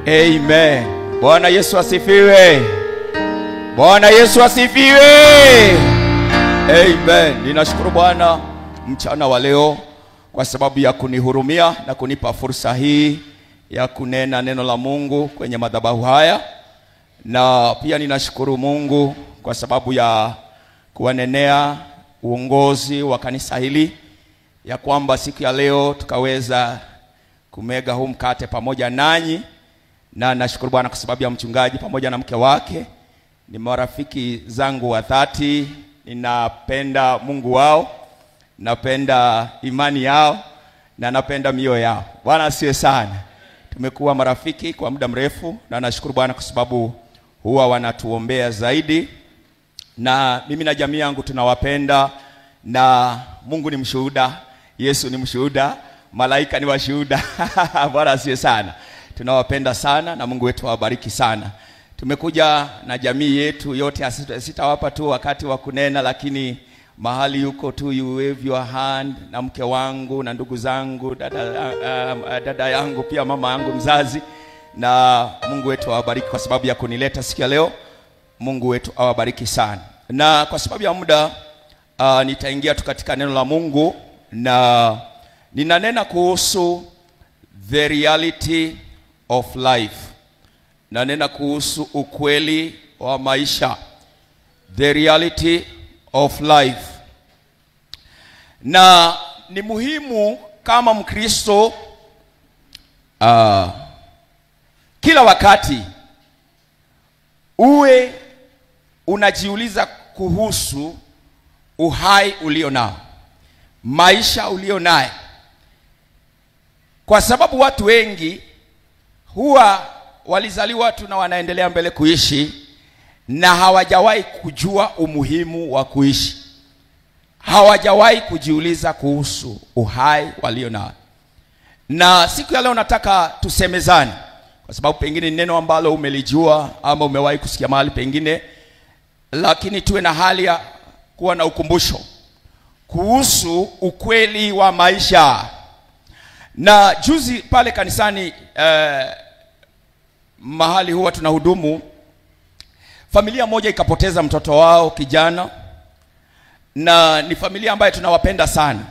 Amen. Bwana Yesu asifiwe. Bwana Yesu asifiwe. Amen. Ninashukuru Bwana mchana wa leo kwa sababu ya kunihurumia na kunipa fursa hii ya kunena neno la Mungu kwenye madhabahu haya, na pia ninashukuru Mungu kwa sababu ya kuwanenea uongozi wa kanisa hili ya kwamba siku ya leo tukaweza kumega huu mkate pamoja nanyi, na nashukuru Bwana kwa sababu ya mchungaji pamoja na mke wake. Ni marafiki zangu wa dhati, ninapenda Mungu wao, napenda imani yao na napenda mioyo yao. Bwana asiwe sana. Tumekuwa marafiki kwa muda mrefu, na nashukuru Bwana kwa sababu huwa wanatuombea zaidi, na mimi na jamii yangu tunawapenda, na Mungu ni mshuhuda, Yesu ni mshuhuda, malaika ni washuhuda. Bwana asiwe sana. Tunawapenda sana na Mungu wetu awabariki sana. Tumekuja na jamii yetu yote, asita- sitawapa tu wakati wa kunena, lakini mahali yuko tu, you wave your hand, na mke wangu na ndugu zangu, dada, uh, uh, dada yangu pia mama yangu mzazi, na Mungu wetu awabariki kwa sababu ya kunileta siku ya leo. Mungu wetu awabariki sana, na kwa sababu ya muda uh, nitaingia tu katika neno la Mungu na ninanena kuhusu the reality of life nanena kuhusu ukweli wa maisha, the reality of life. Na ni muhimu kama Mkristo uh, kila wakati uwe unajiuliza kuhusu uhai ulio nao, maisha ulio naye, kwa sababu watu wengi huwa walizaliwa tu na wanaendelea mbele kuishi na hawajawahi kujua umuhimu wa kuishi, hawajawahi kujiuliza kuhusu uhai walio nao. Na siku ya leo nataka tusemezane, kwa sababu pengine ni neno ambalo umelijua ama umewahi kusikia mahali pengine, lakini tuwe na hali ya kuwa na ukumbusho kuhusu ukweli wa maisha. Na juzi pale kanisani eh, mahali huwa tunahudumu, familia moja ikapoteza mtoto wao kijana, na ni familia ambayo tunawapenda sana.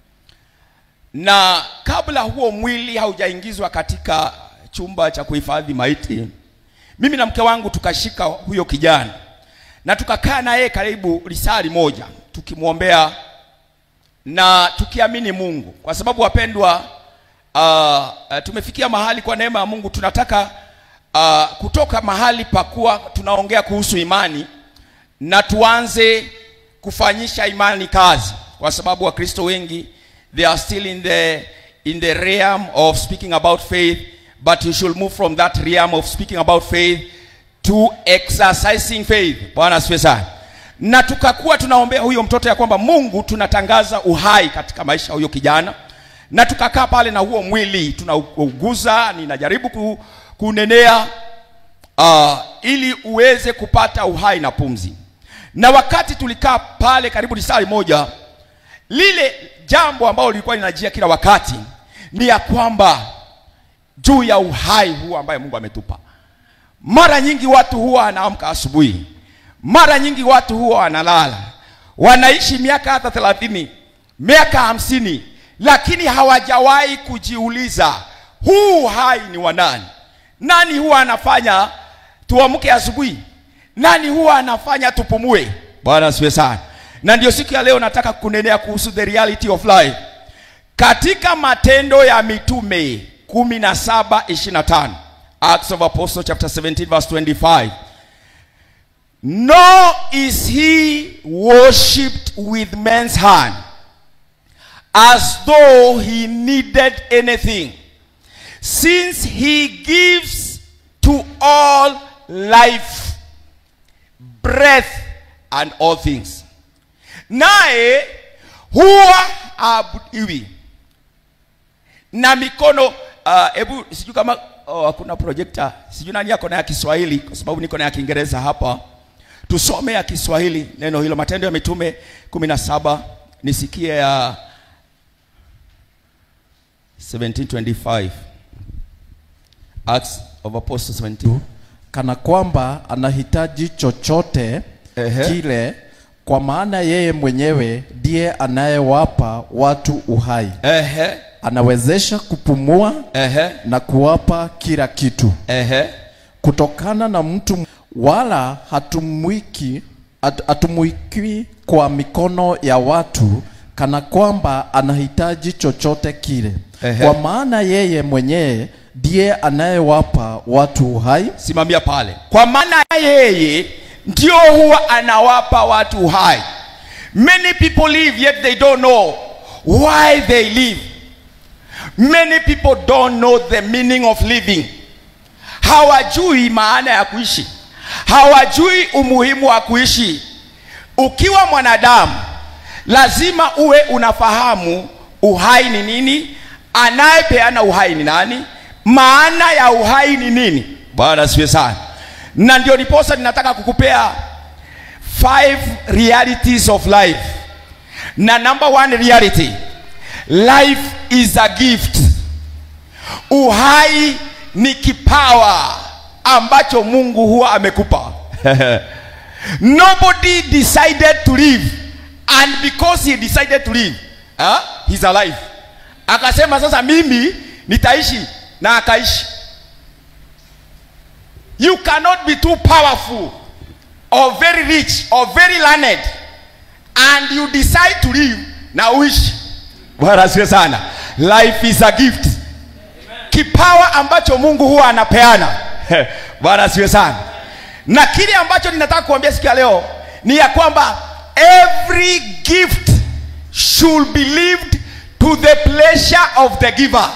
Na kabla huo mwili haujaingizwa katika chumba cha kuhifadhi maiti, mimi na mke wangu tukashika huyo kijana na tukakaa naye karibu lisali moja tukimwombea na tukiamini Mungu, kwa sababu wapendwa, uh, uh, tumefikia mahali kwa neema ya Mungu tunataka uh, kutoka mahali pakuwa tunaongea kuhusu imani na tuanze kufanyisha imani kazi, kwa sababu Wakristo wengi they are still in the in the realm of speaking about faith but you should move from that realm of speaking about faith to exercising faith. Bwana asifiwe sana. Na tukakuwa tunaombea huyo mtoto ya kwamba Mungu tunatangaza uhai katika maisha ya huyo kijana, na tukakaa pale na huo mwili tunauguza, ninajaribu ku, kunenea uh, ili uweze kupata uhai na pumzi. Na wakati tulikaa pale karibu lisali moja, lile jambo ambalo lilikuwa linajia kila wakati ni ya kwamba juu ya uhai huu ambaye Mungu ametupa. Mara nyingi watu huwa wanaamka asubuhi, mara nyingi watu huwa wanalala, wanaishi miaka hata thelathini, miaka hamsini, lakini hawajawahi kujiuliza huu uhai ni wa nani? Nani huwa anafanya tuamke asubuhi? Nani huwa anafanya tupumue? Bwana asifiwe sana. Na ndio siku ya leo nataka kunenea kuhusu the reality of life katika Matendo ya Mitume 17:25 Acts of Apostles chapter 17 verse 25 Nor is he worshipped with men's hand as though he needed anything since he gives to all life breath and all things naye huwa aabudiwi na mikono hebu uh, sijui kama oh, hakuna projector sijui nani yako na ya Kiswahili kwa sababu niko na ya Kiingereza hapa tusome ya Kiswahili neno hilo Matendo ya Mitume 17 nisikie ya 1725 Acts of Apostles 22. kana kwamba anahitaji chochote Ehe. kile, kwa maana yeye mwenyewe ndiye anayewapa watu uhai, Ehe, anawezesha kupumua ehe, na kuwapa kila kitu ehe. kutokana na mtu, wala hatumwiki hat- hatumwiki kwa mikono ya watu kana kwamba anahitaji chochote kile, Ehe. kwa maana yeye mwenyewe ndiye anayewapa watu uhai Simamia pale. Kwa maana yeye ndio huwa anawapa watu uhai. Many people live yet they don't know why they live. Many people don't know the meaning of living. Hawajui maana ya kuishi. Hawajui umuhimu wa kuishi. Ukiwa mwanadamu lazima uwe unafahamu uhai ni nini, anayepeana uhai ni nani, maana ya uhai ni nini. Bwana asifiwe sana. Na ndio niposa ninataka kukupea five realities of life. Na number one reality, life is a gift. Uhai ni kipawa ambacho Mungu huwa amekupa. Nobody decided to live and because he decided to live, huh, he's alive. Akasema sasa mimi nitaishi na akaishi. You cannot be too powerful or very rich or very learned and you decide to live na uishi. Bwana asifiwe sana. Life is a gift. Kipawa ambacho Mungu huwa anapeana. Bwana asifiwe sana. Na kile ambacho ninataka kuambia siku ya leo ni ya kwamba every gift should be lived to the pleasure of the giver.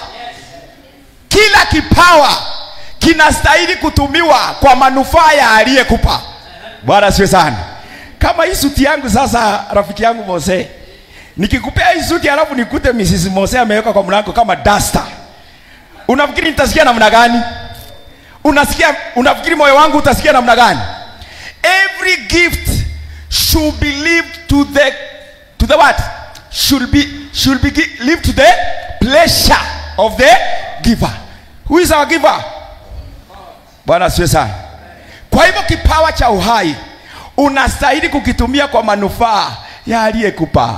Kila kipawa kinastahili kutumiwa kwa manufaa ya aliyekupa. Bwana asifiwe sana. Kama hii suti yangu sasa, rafiki yangu Mose, nikikupea hii suti alafu nikute Mrs. Mose ameweka kwa mlango kama duster, unafikiri nitasikia namna gani? Unasikia, unafikiri moyo wangu utasikia namna gani? Every gift should be lived to the to the what? Should be should be gi- lived to the pleasure of the giver. Who is our giver? Bwana asifiwe sana. Kwa hivyo kipawa cha uhai unastahili kukitumia kwa manufaa ya aliyekupa.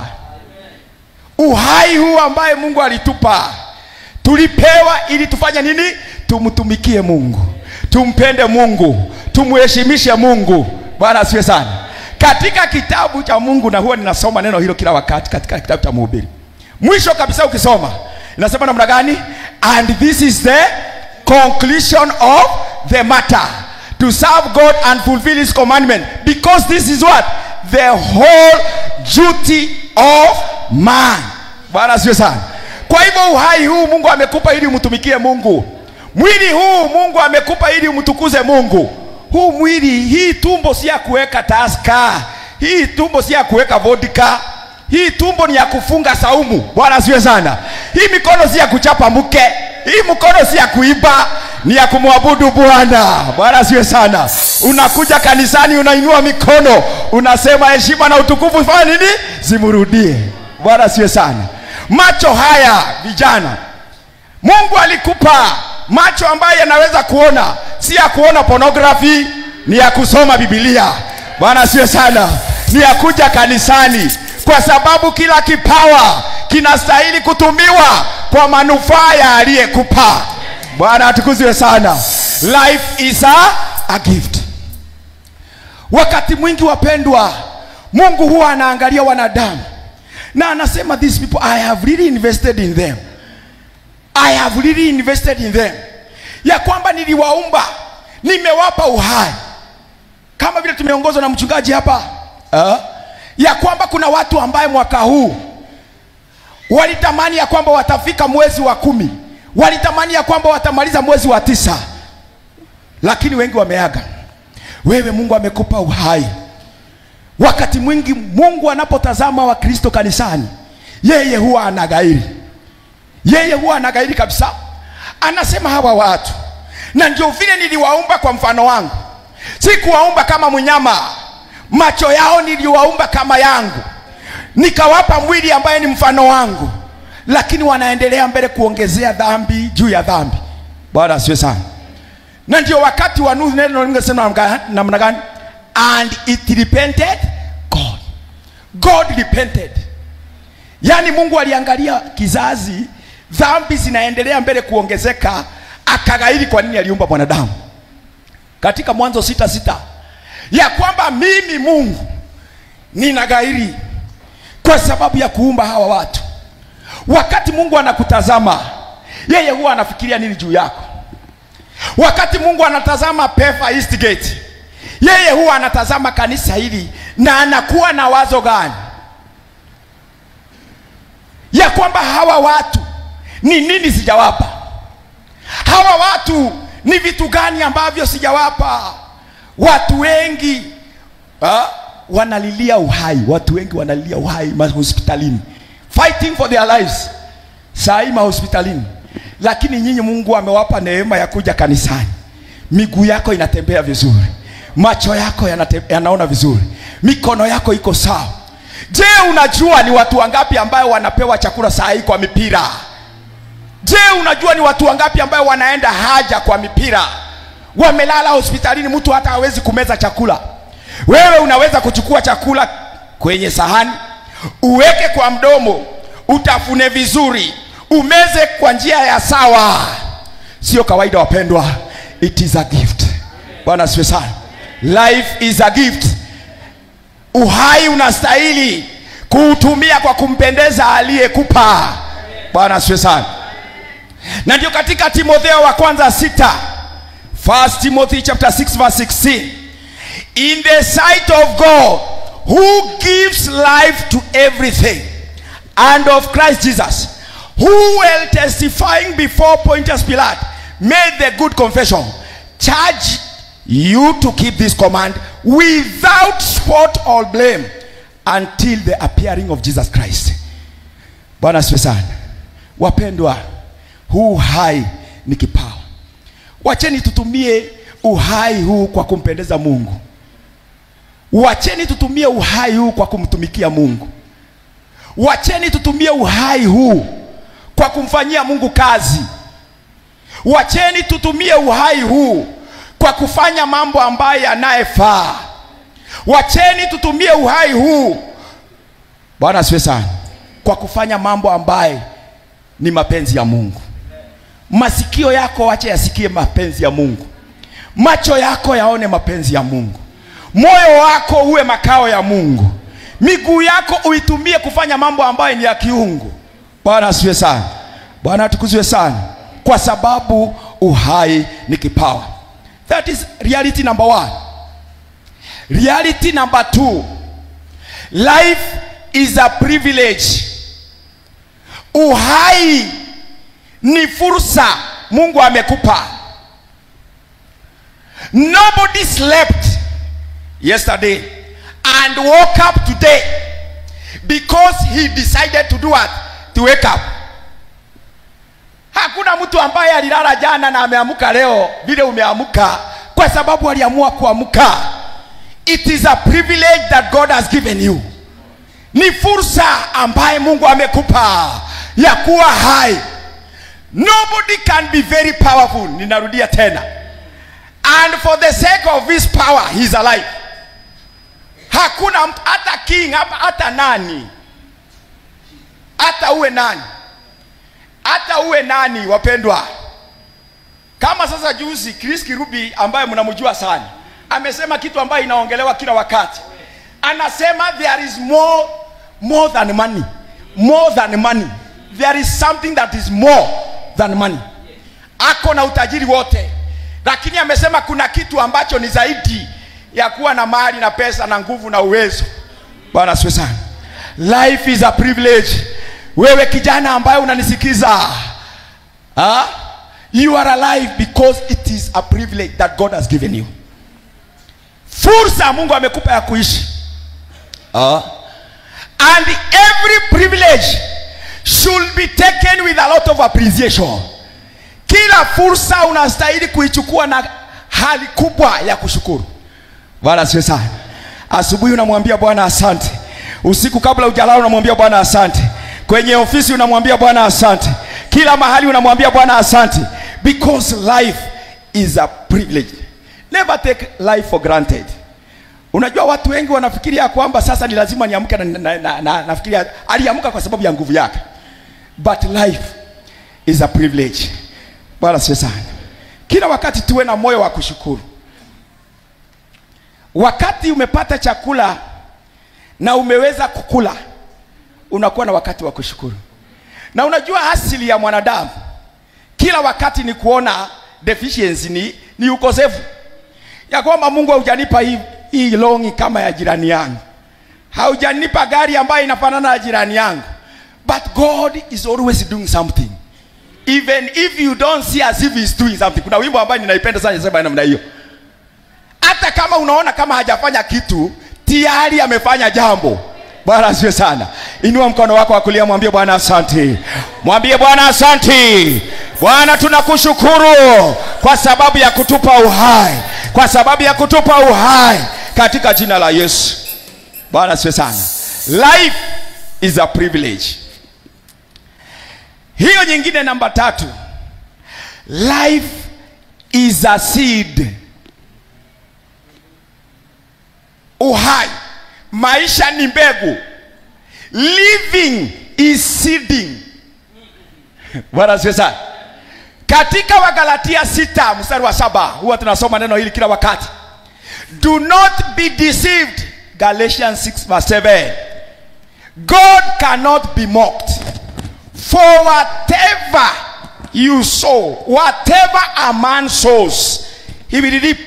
Uhai huu ambaye Mungu alitupa tulipewa ili tufanye nini? Tumtumikie Mungu, tumpende Mungu, tumheshimishe Mungu. Bwana asifiwe sana. Katika kitabu cha Mungu, na huwa ninasoma neno hilo kila wakati katika kitabu cha Mhubiri, mwisho kabisa ukisoma inasema namna gani? And this is the conclusion of the matter to serve God and fulfill his commandment because this is what the whole duty of man. Bwana asifiwe sana. Kwa hivyo uhai huu Mungu amekupa ili umtumikie Mungu. Mwili huu Mungu amekupa ili umtukuze Mungu. Huu mwili, hii tumbo si ya kuweka taska, hii tumbo si ya kuweka vodka, hii tumbo ni ya kufunga saumu. Bwana asifiwe sana. Hii mikono si ya kuchapa mke, hii mkono si ya kuiba, ni ya kumwabudu Bwana. Bwana asifiwe sana. Unakuja kanisani, unainua mikono, unasema heshima na utukufu fanya nini? Zimrudie. Bwana asifiwe sana. Macho haya vijana, Mungu alikupa macho ambayo yanaweza kuona, si ya kuona pornography, ni ya kusoma Biblia. Bwana asifiwe sana, ni ya kuja kanisani, kwa sababu kila kipawa kinastahili kutumiwa kwa manufaa ya aliyekupa. Bwana atukuzwe sana. Life is a, a gift. Wakati mwingi wapendwa, Mungu huwa anaangalia wanadamu na anasema these people I have really invested in them. I have really invested in them, ya kwamba niliwaumba, nimewapa uhai, kama vile tumeongozwa na mchungaji hapa uh, ya kwamba kuna watu ambaye mwaka huu walitamani ya kwamba watafika mwezi wa kumi, walitamani ya kwamba watamaliza mwezi wa tisa, lakini wengi wameaga. Wewe Mungu amekupa uhai. Wakati mwingi Mungu anapotazama Wakristo kanisani, yeye huwa anagairi, yeye huwa anagairi kabisa. Anasema hawa watu, na ndio vile niliwaumba kwa mfano wangu, sikuwaumba kama mnyama. Macho yao niliwaumba kama yangu, nikawapa mwili ambaye ni mfano wangu, lakini wanaendelea mbele kuongezea dhambi juu ya dhambi. Bwana asifiwe sana. na ndio wakati wa Nuhu neno lingesema namna- namna gani and it repented god god repented yaani mungu aliangalia kizazi dhambi zinaendelea mbele kuongezeka akagairi kwa nini aliumba mwanadamu katika mwanzo sita sita ya kwamba mimi mungu ninagairi kwa sababu ya kuumba hawa watu wakati mungu anakutazama yeye huwa anafikiria nini juu yako wakati mungu anatazama pefa eastgate yeye huwa anatazama kanisa hili na anakuwa na wazo gani ya kwamba hawa watu ni nini sijawapa hawa watu ni vitu gani ambavyo sijawapa watu wengi ha? wanalilia uhai watu wengi wanalilia uhai mahospitalini fighting for their lives saa hii mahospitalini lakini nyinyi mungu amewapa neema ya kuja kanisani miguu yako inatembea vizuri macho yako yanate, yanaona vizuri mikono yako iko sawa je unajua ni watu wangapi ambayo wanapewa chakula saa hii kwa mipira je unajua ni watu wangapi ambayo wanaenda haja kwa mipira wamelala hospitalini mtu hata hawezi kumeza chakula wewe unaweza kuchukua chakula kwenye sahani uweke kwa mdomo utafune vizuri umeze kwa njia ya sawa sio kawaida wapendwa it is a gift bwana asifiwe sana life is a gift uhai unastahili kuutumia kwa kumpendeza aliyekupa bwana asifiwe sana na ndio katika timotheo wa kwanza sita First Timothy chapter 6 verse 16 in the sight of God who gives life to everything and of Christ Jesus who while testifying before Pontius Pilate made the good confession charge you to keep this command without spot or blame until the appearing of Jesus Christ bwana asifiwe sana wapendwa huu hai ni kipawa wacheni tutumie uhai huu kwa kumpendeza mungu wacheni tutumie uhai huu kwa kumtumikia mungu wacheni tutumie uhai huu kwa kumfanyia mungu kazi wacheni tutumie uhai huu kwa kufanya mambo ambayo yanayefaa wacheni tutumie uhai huu bwana asiwe sana kwa kufanya mambo ambaye ni mapenzi ya mungu masikio yako wache yasikie mapenzi ya mungu macho yako yaone mapenzi ya mungu moyo wako uwe makao ya mungu miguu yako uitumie kufanya mambo ambayo ni ya kiungu bwana asiwe sana bwana atukuzwe sana kwa sababu uhai ni kipawa that is reality number one reality number two life is a privilege uhai ni fursa mungu amekupa nobody slept yesterday and woke up today because he decided to do what to wake up hakuna mtu ambaye alilala jana na ameamka leo vile umeamka kwa sababu aliamua kuamka it is a privilege that god has given you ni fursa ambaye mungu amekupa ya kuwa hai nobody can be very powerful ninarudia tena and for the sake of his power he is alive hakuna mtu hata king hapa hata nani hata uwe nani hata uwe nani wapendwa kama sasa juzi chris kirubi ambaye mnamjua sana amesema kitu ambayo inaongelewa kila wakati anasema there is more more than money more than money there is something that is more than money ako na utajiri wote lakini amesema kuna kitu ambacho ni zaidi ya kuwa na mali na pesa na nguvu na uwezo bwana asiwe sana life is a privilege wewe kijana ambaye unanisikiza ha? you are alive because it is a privilege that god has given you fursa mungu amekupa ya kuishi ha? and every privilege should be taken with a lot of appreciation kila fursa unastahili kuichukua na hali kubwa ya kushukuru bwana siwe sana asubuhi unamwambia bwana asante usiku kabla ujalala unamwambia bwana asante kwenye ofisi unamwambia bwana asante kila mahali unamwambia bwana asante because life is a privilege. Never take life for granted. Unajua watu wengi wanafikiria kwamba sasa ni lazima niamke na, na, na, na nafikiria aliamka kwa sababu ya nguvu yake. But life is a privilege. Bwana sio sana. Kila wakati tuwe na moyo wa kushukuru. Wakati umepata chakula na umeweza kukula, unakuwa na wakati wa kushukuru. Na unajua asili ya mwanadamu kila wakati ni kuona deficiency, ni, ni ukosefu ya kwamba Mungu haujanipa hii, hii longi kama ya jirani yangu, haujanipa gari ambayo inafanana na jirani yangu, but God is always doing something even if you don't see as if he's doing something. Kuna wimbo ambayo ninaipenda sana inasema namna hiyo, hata kama unaona kama hajafanya kitu, tayari amefanya jambo. Bwana asifiwe sana. Inua mkono wako wa kulia, mwambie Bwana asante, mwambie Bwana asante. Bwana tunakushukuru kwa sababu ya kutupa uhai, kwa sababu ya kutupa uhai katika jina la Yesu. Bwana asifiwe sana. Life is a privilege. Hiyo nyingine namba tatu, life is a seed. Uhai, maisha ni mbegu. Living is seeding. Bwana asifiwe sana. Katika Wagalatia sita mstari wa saba huwa tunasoma neno hili kila wakati. Do not be deceived. Galatians 6 verse 7. God cannot be mocked. For whatever you sow, whatever a man sows, he will reap.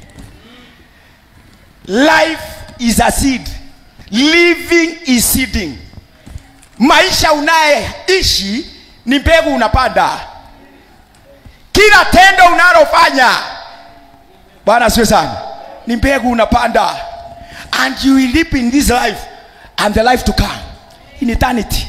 Life is a seed. Living is seeding. Maisha unayeishi ni mbegu unapanda. Kila tendo unalofanya, Bwana asifiwe sana, ni mbegu unapanda, and you will reap in this life and the life to come in eternity.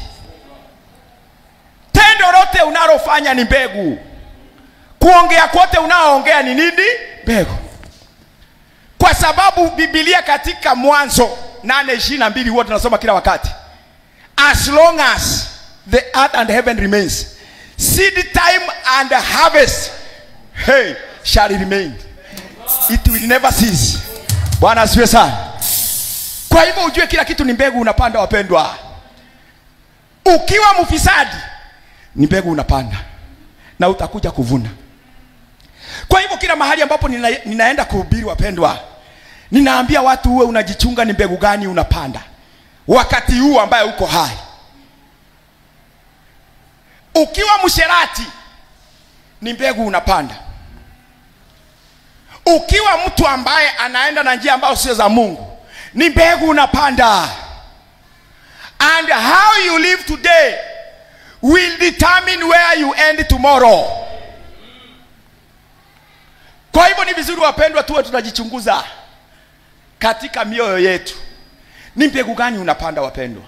Tendo lote unalofanya ni mbegu. Kuongea kote unaoongea ni nini? Mbegu. Kwa sababu Biblia katika Mwanzo nane ishirini na mbili huwa tunasoma kila wakati, as long as the earth and heaven remains seed time and harvest hey, shall remain it will never cease. Bwana asifiwe sana. Kwa hivyo ujue kila kitu ni mbegu unapanda, wapendwa. Ukiwa mfisadi ni mbegu unapanda na utakuja kuvuna. Kwa hivyo kila mahali ambapo nina, ninaenda kuhubiri, wapendwa, ninaambia watu uwe unajichunga ni mbegu gani unapanda wakati huu ambaye uko hai. Ukiwa msherati ni mbegu unapanda. Ukiwa mtu ambaye anaenda na njia ambayo sio za Mungu ni mbegu unapanda. And how you live today will determine where you end tomorrow. Kwa hivyo ni vizuri wapendwa, tuwe tunajichunguza katika mioyo yetu, ni mbegu gani unapanda wapendwa?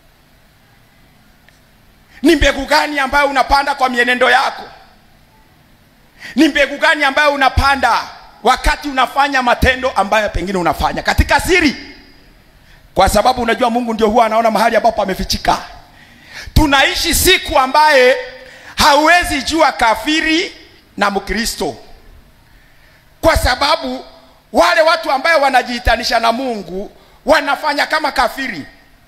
Ni mbegu gani ambayo unapanda kwa mienendo yako? Ni mbegu gani ambayo unapanda wakati unafanya matendo ambayo pengine unafanya katika siri? Kwa sababu unajua Mungu ndio huwa anaona mahali ambapo amefichika. Tunaishi siku ambaye hauwezi jua kafiri na Mkristo, kwa sababu wale watu ambaye wanajiitanisha na Mungu wanafanya kama kafiri.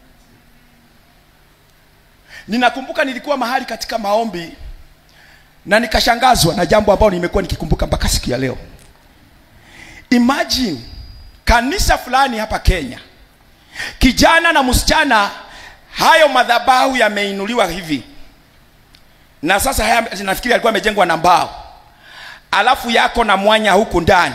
Ninakumbuka nilikuwa mahali katika maombi na nikashangazwa na jambo ambalo nimekuwa nikikumbuka mpaka siku ya leo. Imagine kanisa fulani hapa Kenya, kijana na msichana, hayo madhabahu yameinuliwa hivi, na sasa haya nafikiri alikuwa amejengwa na mbao, alafu yako na mwanya huku ndani.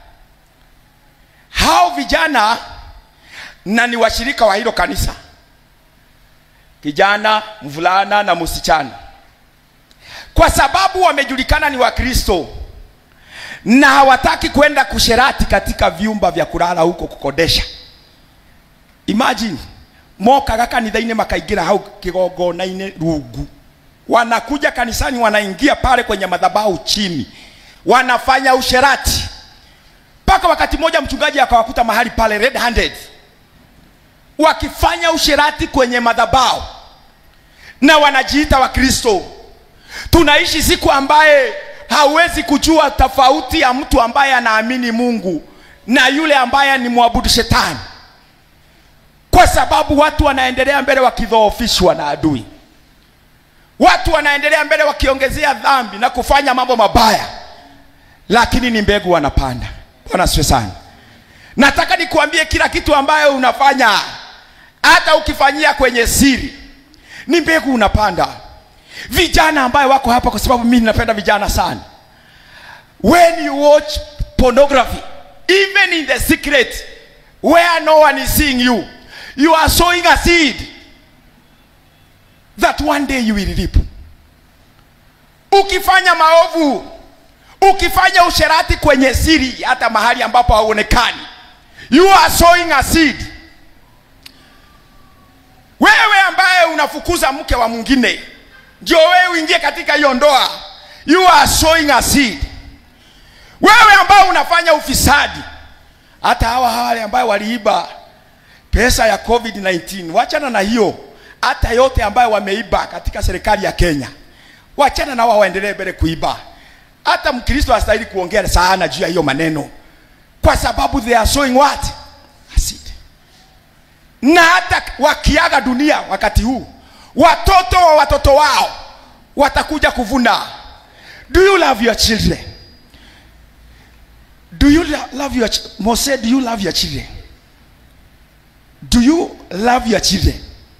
Hao vijana na ni washirika wa hilo kanisa, kijana, mvulana na msichana, kwa sababu wamejulikana ni Wakristo na hawataki kwenda kusherati katika vyumba vya kulala huko kukodesha. Imagine moka gakanitha-inĩ makaingĩra hau kĩgongona-inĩ rungu, wanakuja kanisani, wanaingia pale kwenye madhabahu chini, wanafanya usherati mpaka wakati mmoja mchungaji akawakuta mahali pale red handed wakifanya usherati kwenye madhabahu na wanajiita Wakristo. Tunaishi siku ambaye hauwezi kujua tofauti ya mtu ambaye anaamini mungu na yule ambaye ni mwabudu shetani kwa sababu watu wanaendelea mbele wakidhoofishwa na adui watu wanaendelea mbele wakiongezea dhambi na kufanya mambo mabaya lakini ni mbegu wanapanda bwana asifiwe sana nataka nikuambie kila kitu ambayo unafanya hata ukifanyia kwenye siri ni mbegu unapanda vijana ambayo wako hapa kwa sababu mimi ninapenda vijana sana when you watch pornography even in the secret where no one is seeing you you are sowing a seed that one day you will reap ukifanya maovu ukifanya usherati kwenye siri hata mahali ambapo hauonekani you are sowing a seed wewe ambaye unafukuza mke wa mwingine ndio wewe uingie katika hiyo ndoa you are sowing a seed wewe ambao unafanya ufisadi hata hawa wale ambayo waliiba pesa ya covid-19 wachana na hiyo hata yote ambayo wameiba katika serikali ya kenya wachana na wao waendelee mbele kuiba hata mkristo hastahili kuongea sana juu ya hiyo maneno kwa sababu they are sowing what A seed. na hata wakiaga dunia wakati huu watoto wa watoto wao watakuja kuvuna do you love your children do you lo- love your ch- Mose, do you love your children do you love your children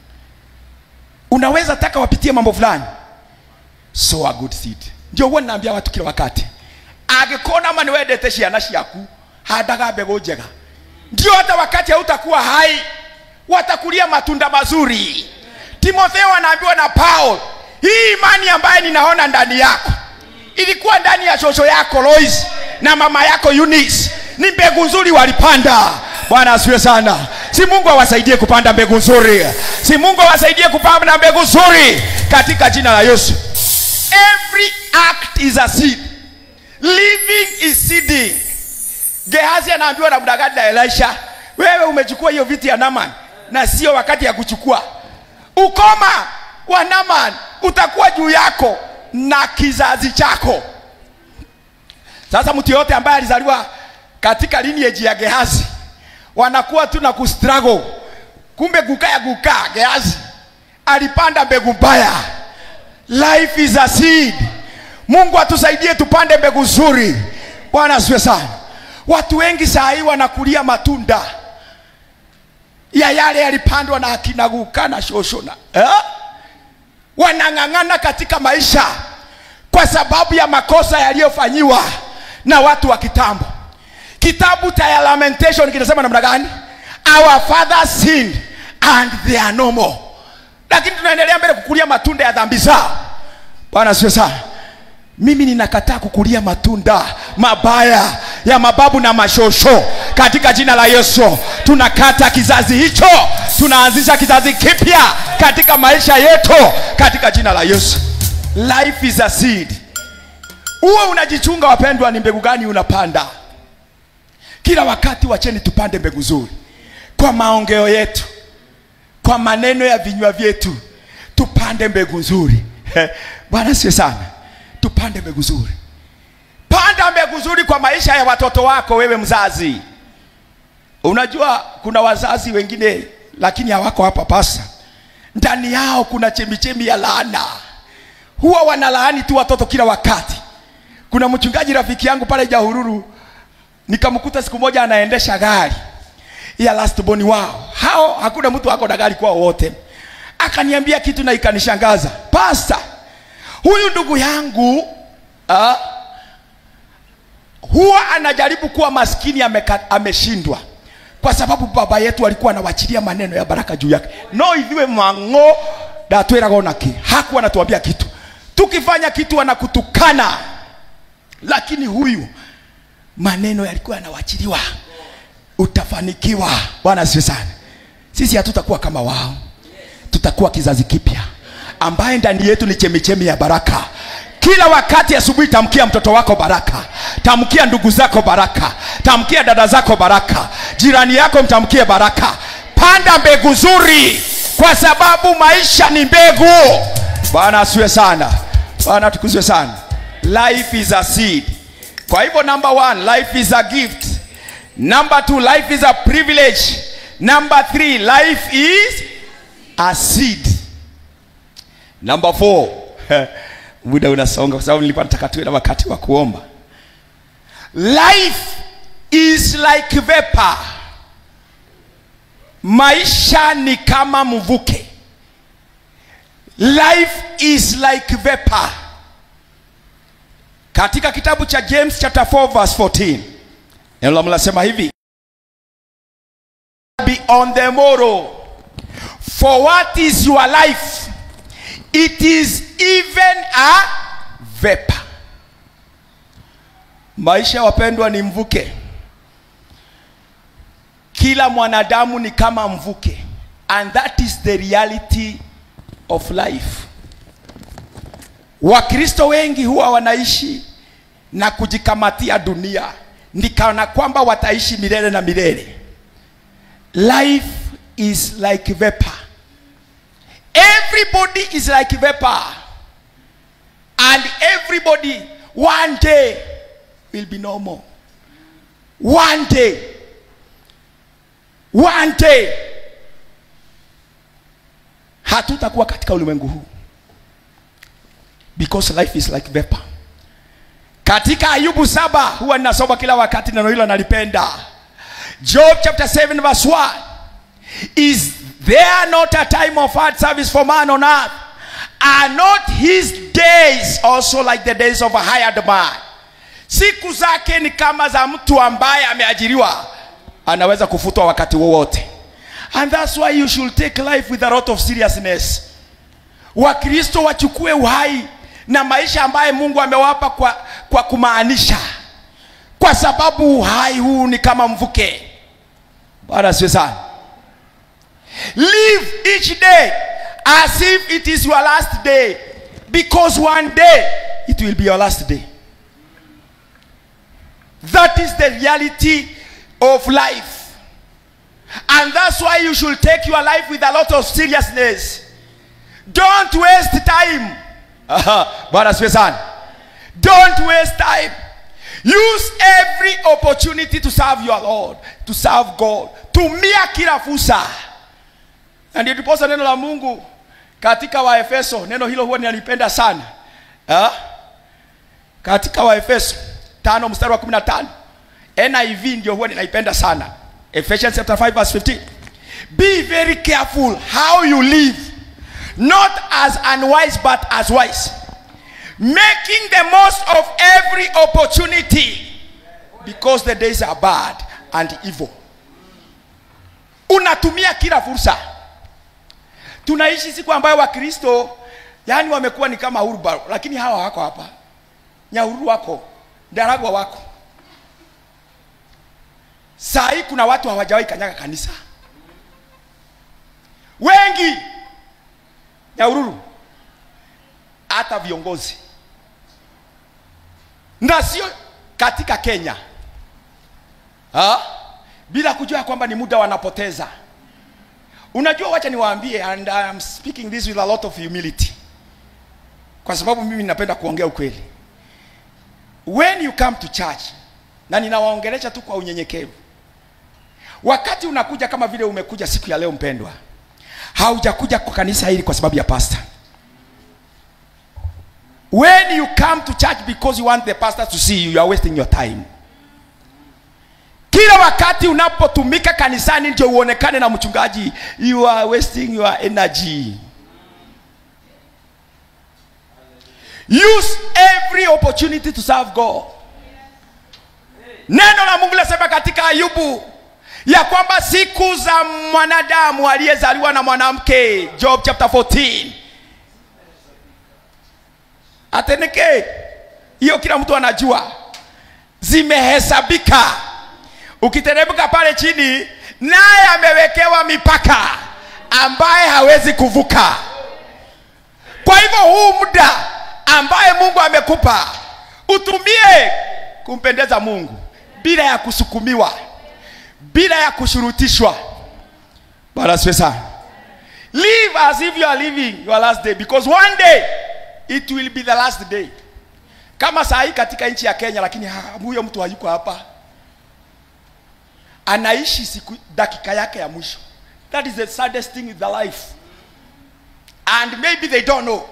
unaweza taka wapitie mambo fulani sow a good seed ndio huwa ninaambia watu kila wakati angĩkorwo ma nĩwendete ciana ciaku handaga mbegũ njega ndio hata wakati hautakuwa hai watakulia matunda mazuri timotheo anaambiwa na paul hii imani ambaye ninaona ndani yako ilikuwa ndani ya shosho yako lois na mama yako Eunice. ni mbegu nzuri walipanda bwana asiwe sana si mungu awasaidie kupanda mbegu nzuri si mungu awasaidie kupanda mbegu nzuri katika jina la yesu every act is a seed living is seeding gehazi anaambiwa na mdagadi na elisha wewe umechukua hiyo viti ya naman na sio wakati ya kuchukua ukoma wa naman utakuwa juu yako na kizazi chako sasa mtu yoyote ambaye alizaliwa katika lineage ya gehazi wanakuwa tu na kustruggle kumbe gukaya gukaa gehazi alipanda mbegu mbaya life is a seed mungu atusaidie tupande mbegu nzuri bwana asiwe sana watu wengi saa hii wanakulia matunda ya yale yalipandwa na akina guka na shoshona eh? wanang'ang'ana katika maisha kwa sababu ya makosa yaliyofanyiwa na watu wa kitambo kitabu cha lamentation kinasema namna gani our father sinned and they are no more lakini tunaendelea mbele kukulia matunda ya dhambi zao bwana sio sana mimi ninakataa kukulia matunda mabaya ya mababu na mashosho katika jina la yesu tunakata kizazi hicho tunaanzisha kizazi kipya katika maisha yetu katika jina la yesu life is a seed uwe unajichunga wapendwa ni mbegu gani unapanda kila wakati wacheni tupande mbegu nzuri kwa maongeo yetu kwa maneno ya vinywa vyetu tupande mbegu nzuri bwana sio sana tupande mbegu nzuri panda mbegu nzuri kwa maisha ya watoto wako wewe mzazi unajua kuna wazazi wengine lakini hawako hapa pasa ndani yao kuna chemichemi ya laana huwa wanalaani tu watoto kila wakati kuna mchungaji rafiki yangu pale jahururu nikamkuta siku moja anaendesha gari ya last born wao hao hakuna mtu ako na gari kwao wote akaniambia kitu na ikanishangaza pasta huyu ndugu yangu uh, huwa anajaribu kuwa maskini ameka, ameshindwa kwa sababu baba yetu alikuwa anawachilia maneno ya baraka juu yake no ithiwe mang'o ndatwĩraga onaki hakuwa anatuambia kitu tukifanya kitu anakutukana lakini huyu maneno yalikuwa yanawachiliwa utafanikiwa bwana asiwe sana sisi hatutakuwa kama wao tutakuwa kizazi kipya ambaye ndani yetu ni chemichemi ya baraka kila wakati asubuhi tamkia mtoto wako baraka tamkia ndugu zako baraka tamkia dada zako baraka jirani yako mtamkie baraka panda mbegu nzuri kwa sababu maisha ni mbegu bwana asiwe sana bwana tukuzwe sana life is a seed kwa hivyo number one life is a gift number two life is a privilege number three life is a seed number four muda unasonga kwa sababu nilikuwa nataka tuwe na wakati wa kuomba life is like vapor maisha ni kama mvuke life is like vapor katika kitabu cha james chapter 4 verse 14 neno la Mungu linasema hivi be on the morrow for what is your life it is even a vapor maisha wapendwa ni mvuke kila mwanadamu ni kama mvuke and that is the reality of life wakristo wengi huwa wanaishi na kujikamatia dunia nikana kwamba wataishi milele na milele life is like vapor everybody is like vapor and everybody one day will be normal one day one day hatutakuwa katika ulimwengu huu because life is like vapor katika ayubu saba huwa ninasoma kila wakati neno hilo nalipenda job chapter 7 verse 1 is there not a time of hard service for man on earth are not his days also like the days of a hired man siku zake ni kama za mtu ambaye ameajiriwa anaweza kufutwa wakati wowote and that's why you should take life with a lot of seriousness wakristo wachukue uhai na maisha ambaye mungu amewapa kwa, kwa kumaanisha kwa sababu uhai huu ni kama mvuke bwana siwe sana live each day as if it is your last day because one day it will be your last day that is the reality of life and that's why you should take your life with a lot of seriousness don't waste time Aha, bwana siwe sana don't waste time use every opportunity to serve your lord to serve god tumia kila fursa na ndio ndiposa neno la mungu katika waefeso neno hilo huwa ninalipenda sana ha? katika waefeso tano mstari wa 15 niv ndio huwa ninaipenda sana ephesians chapter 5 verse 15 be very careful how you live not as unwise but as wise making the most of every opportunity because the days are bad and evil unatumia kila fursa tunaishi siku ambayo wakristo yani wamekuwa ni kama urba lakini hawa wako hapa nyaururu wako ndaragwa wako saa hii kuna watu hawajawahi kanyaga kanisa wengi nyaururu hata viongozi na sio katika kenya ha? bila kujua kwamba ni muda wanapoteza unajua wacha niwaambie and I'm speaking this with a lot of humility kwa sababu mimi napenda kuongea ukweli when you come to church na ninawaongelesha tu kwa unyenyekevu wakati unakuja kama vile umekuja siku ya leo mpendwa haujakuja kwa kanisa hili kwa sababu ya pastor when you come to church because you want the pastor to see you you are wasting your time kila wakati unapotumika kanisani ndio uonekane na mchungaji you are wasting your energy use every opportunity to serve god neno la mungu linasema katika ayubu ya kwamba siku za mwanadamu aliyezaliwa na mwanamke job chapter 14 ateneke hiyo kila mtu anajua zimehesabika ukiteremka pale chini naye amewekewa mipaka ambaye hawezi kuvuka kwa hivyo huu muda ambaye mungu amekupa utumie kumpendeza mungu bila ya kusukumiwa bila ya kushurutishwa bwana asifiwe sana live as if you are living your last day because one day it will be the last day kama saa hii katika nchi ya Kenya, lakini ha- huyo mtu hayuko hapa, anaishi siku dakika yake ya mwisho. That is the saddest thing in the life, and maybe they don't know.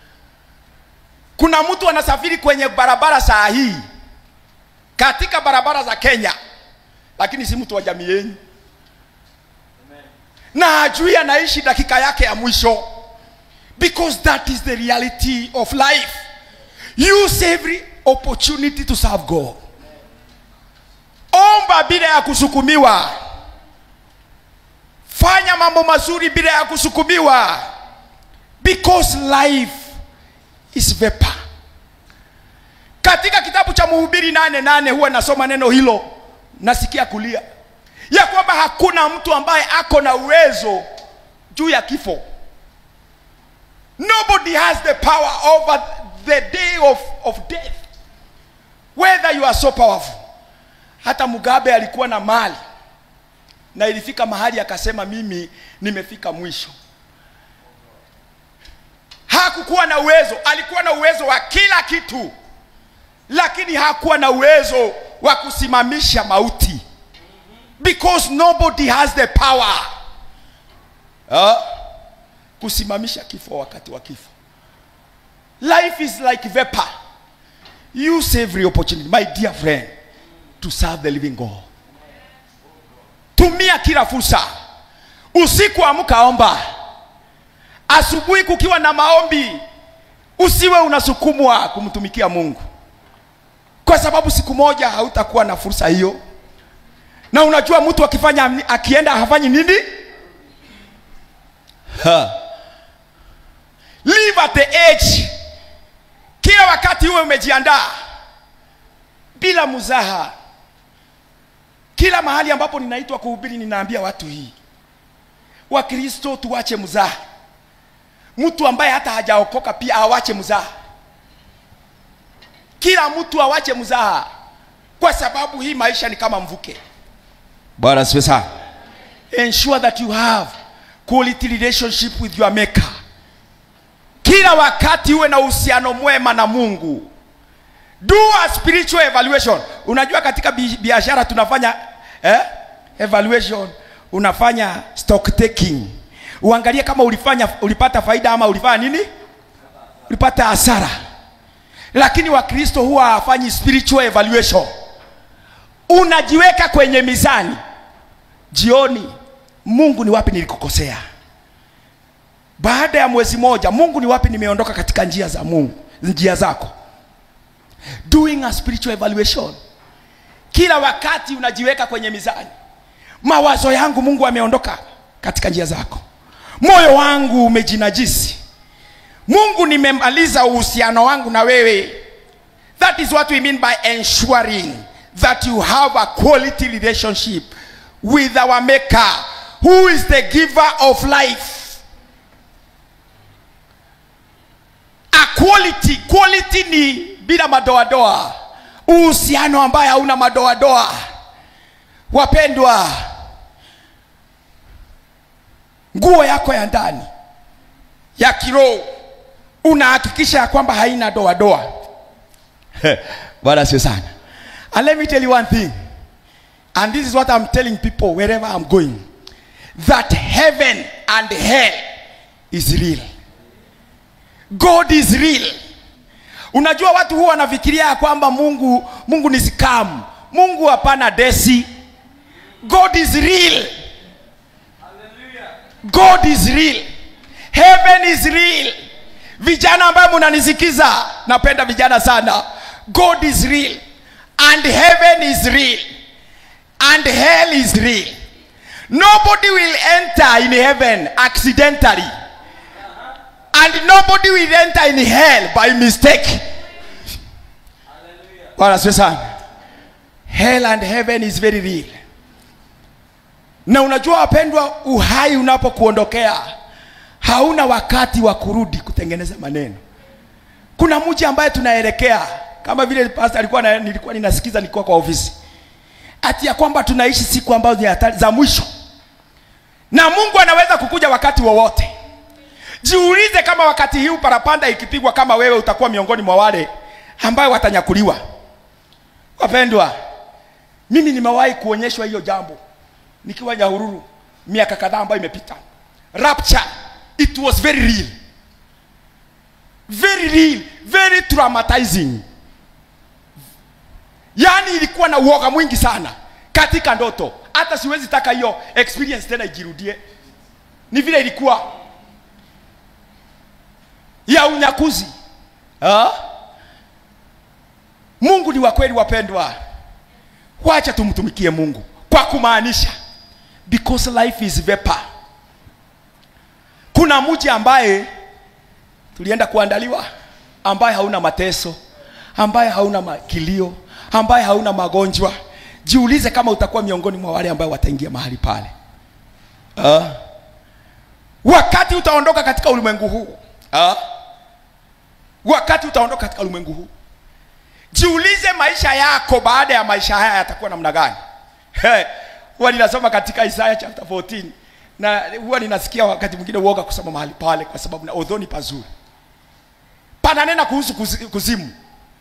Kuna mtu anasafiri kwenye barabara saa hii katika barabara za Kenya, lakini si mtu wa jamii yenu, na hajui anaishi dakika yake ya mwisho, because that is the reality of life. Use every opportunity to serve God. Omba bila ya kusukumiwa. Fanya mambo mazuri bila ya kusukumiwa. Because life is vapor. Katika kitabu cha Mhubiri nane nane huwa nasoma neno hilo, nasikia kulia ya kwamba hakuna mtu ambaye ako na uwezo juu ya kifo. Nobody has the power over the day of, of death. Whether you are so powerful. Hata Mugabe alikuwa na mali na ilifika mahali akasema, mimi nimefika mwisho. Hakukuwa na uwezo, alikuwa na uwezo wa kila kitu, lakini hakuwa na uwezo wa kusimamisha mauti, because nobody has the power uh, kusimamisha kifo wakati wa kifo. Life is like vapor. Use every opportunity, my dear friend, to serve the living God. Tumia kila fursa. Usiku amka omba, asubuhi kukiwa na maombi, usiwe unasukumwa kumtumikia Mungu, kwa sababu siku moja hautakuwa na fursa hiyo. Na unajua mtu akifanya akienda hafanyi nini? Ha. Live at the age kila wakati uwe umejiandaa bila muzaha. Kila mahali ambapo ninaitwa kuhubiri, ninaambia watu hii, Wakristo tuwache mzaha. Mtu ambaye hata hajaokoka pia awache mzaha. Kila mtu awache mzaha, kwa sababu hii maisha ni kama mvuke. Bwana asifiwe sana. Ensure that you have quality relationship with your maker kila wakati uwe na uhusiano mwema na Mungu. Do a spiritual evaluation. Unajua katika bi- biashara tunafanya eh, evaluation, unafanya stock taking, uangalie kama ulifanya ulipata faida ama ulifanya nini, ulipata hasara. Lakini Wakristo huwa hawafanyi spiritual evaluation. Unajiweka kwenye mizani jioni, Mungu ni wapi nilikukosea? baada ya mwezi moja mungu ni wapi nimeondoka katika njia za mungu njia zako doing a spiritual evaluation kila wakati unajiweka kwenye mizani mawazo yangu mungu ameondoka katika njia zako moyo wangu umejinajisi mungu nimemaliza uhusiano wangu na wewe that is what we mean by ensuring that you have a quality relationship with our maker who is the giver of life a quality quality ni bila madoadoa uhusiano ambaye hauna madoadoa wapendwa nguo yako ya ndani ya kiroho unahakikisha ya kwamba haina doadoa bwana sio sana and let me tell you one thing and this is what i'm telling people wherever i'm going that heaven and hell is real God is real. Unajua watu huwa wanafikiria ya kwamba Mungu Mungu ni scam. Mungu hapana desi. God is real. God is real. Heaven is real. Vijana ambao mnanisikiza, napenda vijana sana. God is real and heaven is real and hell is real. Nobody will enter in heaven accidentally and nobody will enter in hell by mistake. Bwana asifiwe sana. Hell and heaven is very real. Na unajua wapendwa, uhai unapokuondokea hauna wakati wa kurudi kutengeneza maneno. Kuna mji ambaye tunaelekea kama vile pastor alikuwa na, nilikuwa ninasikiza nilikuwa kwa ofisi ati ya kwamba tunaishi siku ambazo ni hatari za mwisho, na Mungu anaweza kukuja wakati wowote wa Jiulize kama wakati huu parapanda ikipigwa, kama wewe utakuwa miongoni mwa wale ambayo watanyakuliwa. Wapendwa, mimi nimewahi kuonyeshwa hiyo jambo nikiwa Nyahururu miaka kadhaa ambayo imepita. Rapture, it was very real, very real, very traumatizing. Yaani ilikuwa na uoga mwingi sana katika ndoto, hata siwezi taka hiyo experience tena ijirudie. Ni vile ilikuwa ya unyakuzi ha? Mungu ni wa kweli wapendwa, wacha tumtumikie Mungu kwa kumaanisha, because life is vapor. Kuna mji ambaye tulienda kuandaliwa, ambaye hauna mateso, ambaye hauna makilio, ambaye hauna magonjwa. Jiulize kama utakuwa miongoni mwa wale ambao wataingia mahali pale. Uh, wakati utaondoka katika ulimwengu huu uh, wakati utaondoka katika ulimwengu huu jiulize maisha yako baada ya maisha haya yatakuwa namna gani hey, huwa ninasoma katika isaya chapter 14 na huwa ninasikia wakati mwingine uoga kusoma mahali pale kwa sababu na although ni pazuri pananena kuhusu kuzi- kuzimu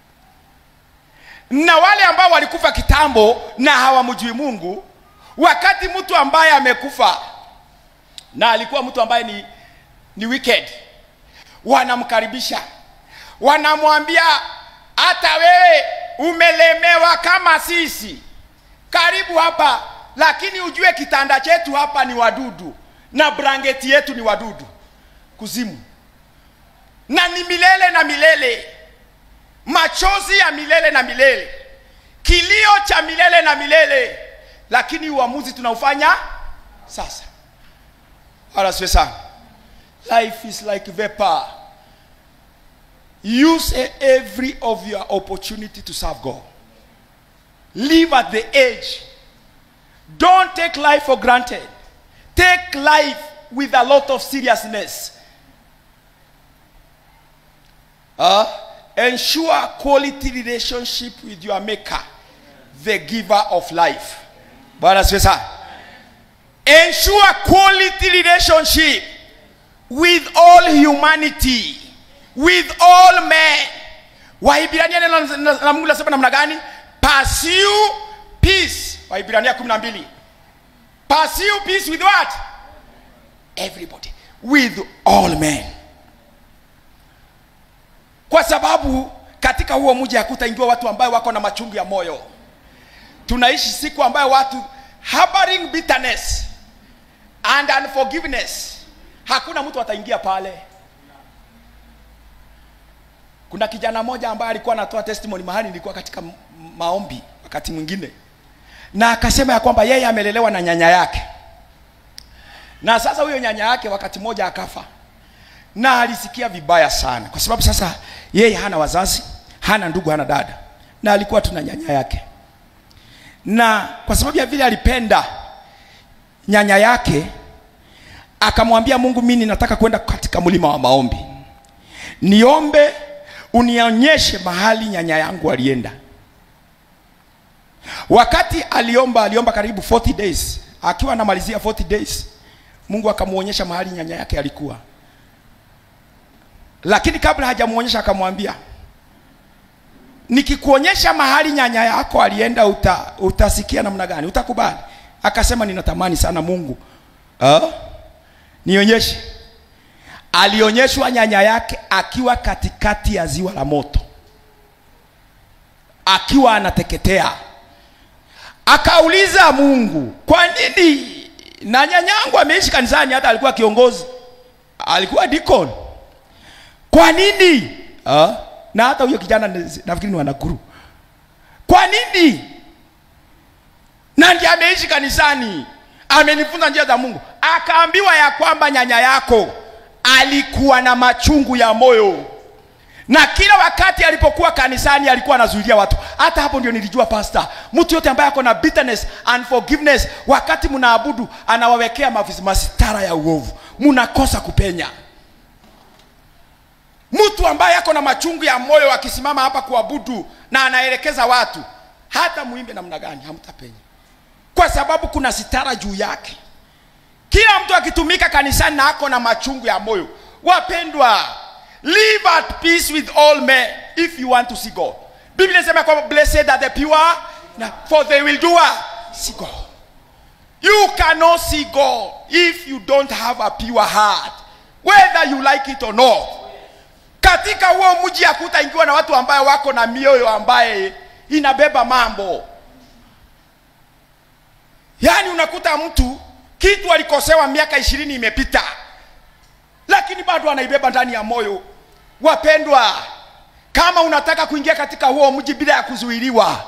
na wale ambao walikufa kitambo na hawamjui mungu wakati mtu ambaye amekufa na alikuwa mtu ambaye ni, ni wicked wanamkaribisha wanamwambia hata wewe umelemewa kama sisi karibu hapa lakini ujue kitanda chetu hapa ni wadudu na blanketi yetu ni wadudu kuzimu na ni milele na milele machozi ya milele na milele kilio cha milele na milele lakini uamuzi tunaufanya sasa wala siwe sana life is like vapor use every of your opportunity to serve god live at the edge don't take life for granted take life with a lot of seriousness uh, ensure quality relationship with your maker the giver of life bwana asifiwe sana ensure quality relationship with all humanity with all men waibrania neno la- la mungu nasema namna gani pursue peace waibrania kumi na mbili pursue peace with what everybody with all men kwa sababu katika huo mji hakutaingiwa watu ambayo wako na machungu ya moyo tunaishi siku ambayo watu harboring bitterness and unforgiveness hakuna mtu ataingia pale kuna kijana mmoja ambaye alikuwa anatoa testimony mahali nilikuwa katika m- maombi wakati mwingine na akasema ya kwamba yeye amelelewa na nyanya yake na sasa huyo nyanya yake wakati mmoja akafa na alisikia vibaya sana kwa sababu sasa yeye hana wazazi hana ndugu hana dada na alikuwa tuna nyanya yake na kwa sababu ya vile alipenda nyanya yake akamwambia mungu mimi nataka kwenda katika mlima wa maombi niombe unionyeshe mahali nyanya yangu alienda wakati aliomba aliomba karibu 40 days akiwa anamalizia 40 days mungu akamwonyesha mahali nyanya yake alikuwa lakini kabla hajamuonyesha akamwambia nikikuonyesha mahali nyanya yako alienda uta, utasikia namna gani utakubali akasema ninatamani sana mungu uh, nionyeshe alionyeshwa nyanya yake akiwa katikati ya ziwa la moto akiwa anateketea akauliza mungu kwa nini na nyanyangu ameishi kanisani hata alikuwa kiongozi alikuwa deacon kwa nini uh, na hata huyo kijana ni- nafikiri ni wanakuru kwa nini na ndiye ameishi kanisani amenifunza njia za mungu akaambiwa ya kwamba nyanya yako alikuwa na machungu ya moyo na kila wakati alipokuwa kanisani alikuwa anazuilia watu hata hapo ndio nilijua pasta mtu yote ambaye ako na bitterness unforgiveness wakati mnaabudu anawawekea mavis- masitara ya uovu mnakosa kupenya mtu ambaye ako na machungu ya moyo akisimama hapa kuabudu na anaelekeza watu hata muimbe namna gani hamtapenya kwa sababu kuna sitara juu yake kila mtu akitumika kanisani na ako na machungu ya moyo wapendwa live at peace with all men if you want to see god biblia inasema kwamba blessed are the pure na- for they will do what? see god you cannot see god if you don't have a pure heart whether you like it or not katika huo mji hakutaingiwa na watu ambaye wako na mioyo ambaye inabeba mambo yaani unakuta mtu kitu alikosewa miaka ishirini imepita lakini bado anaibeba ndani ya moyo wapendwa kama unataka kuingia katika huo mji bila ya kuzuiliwa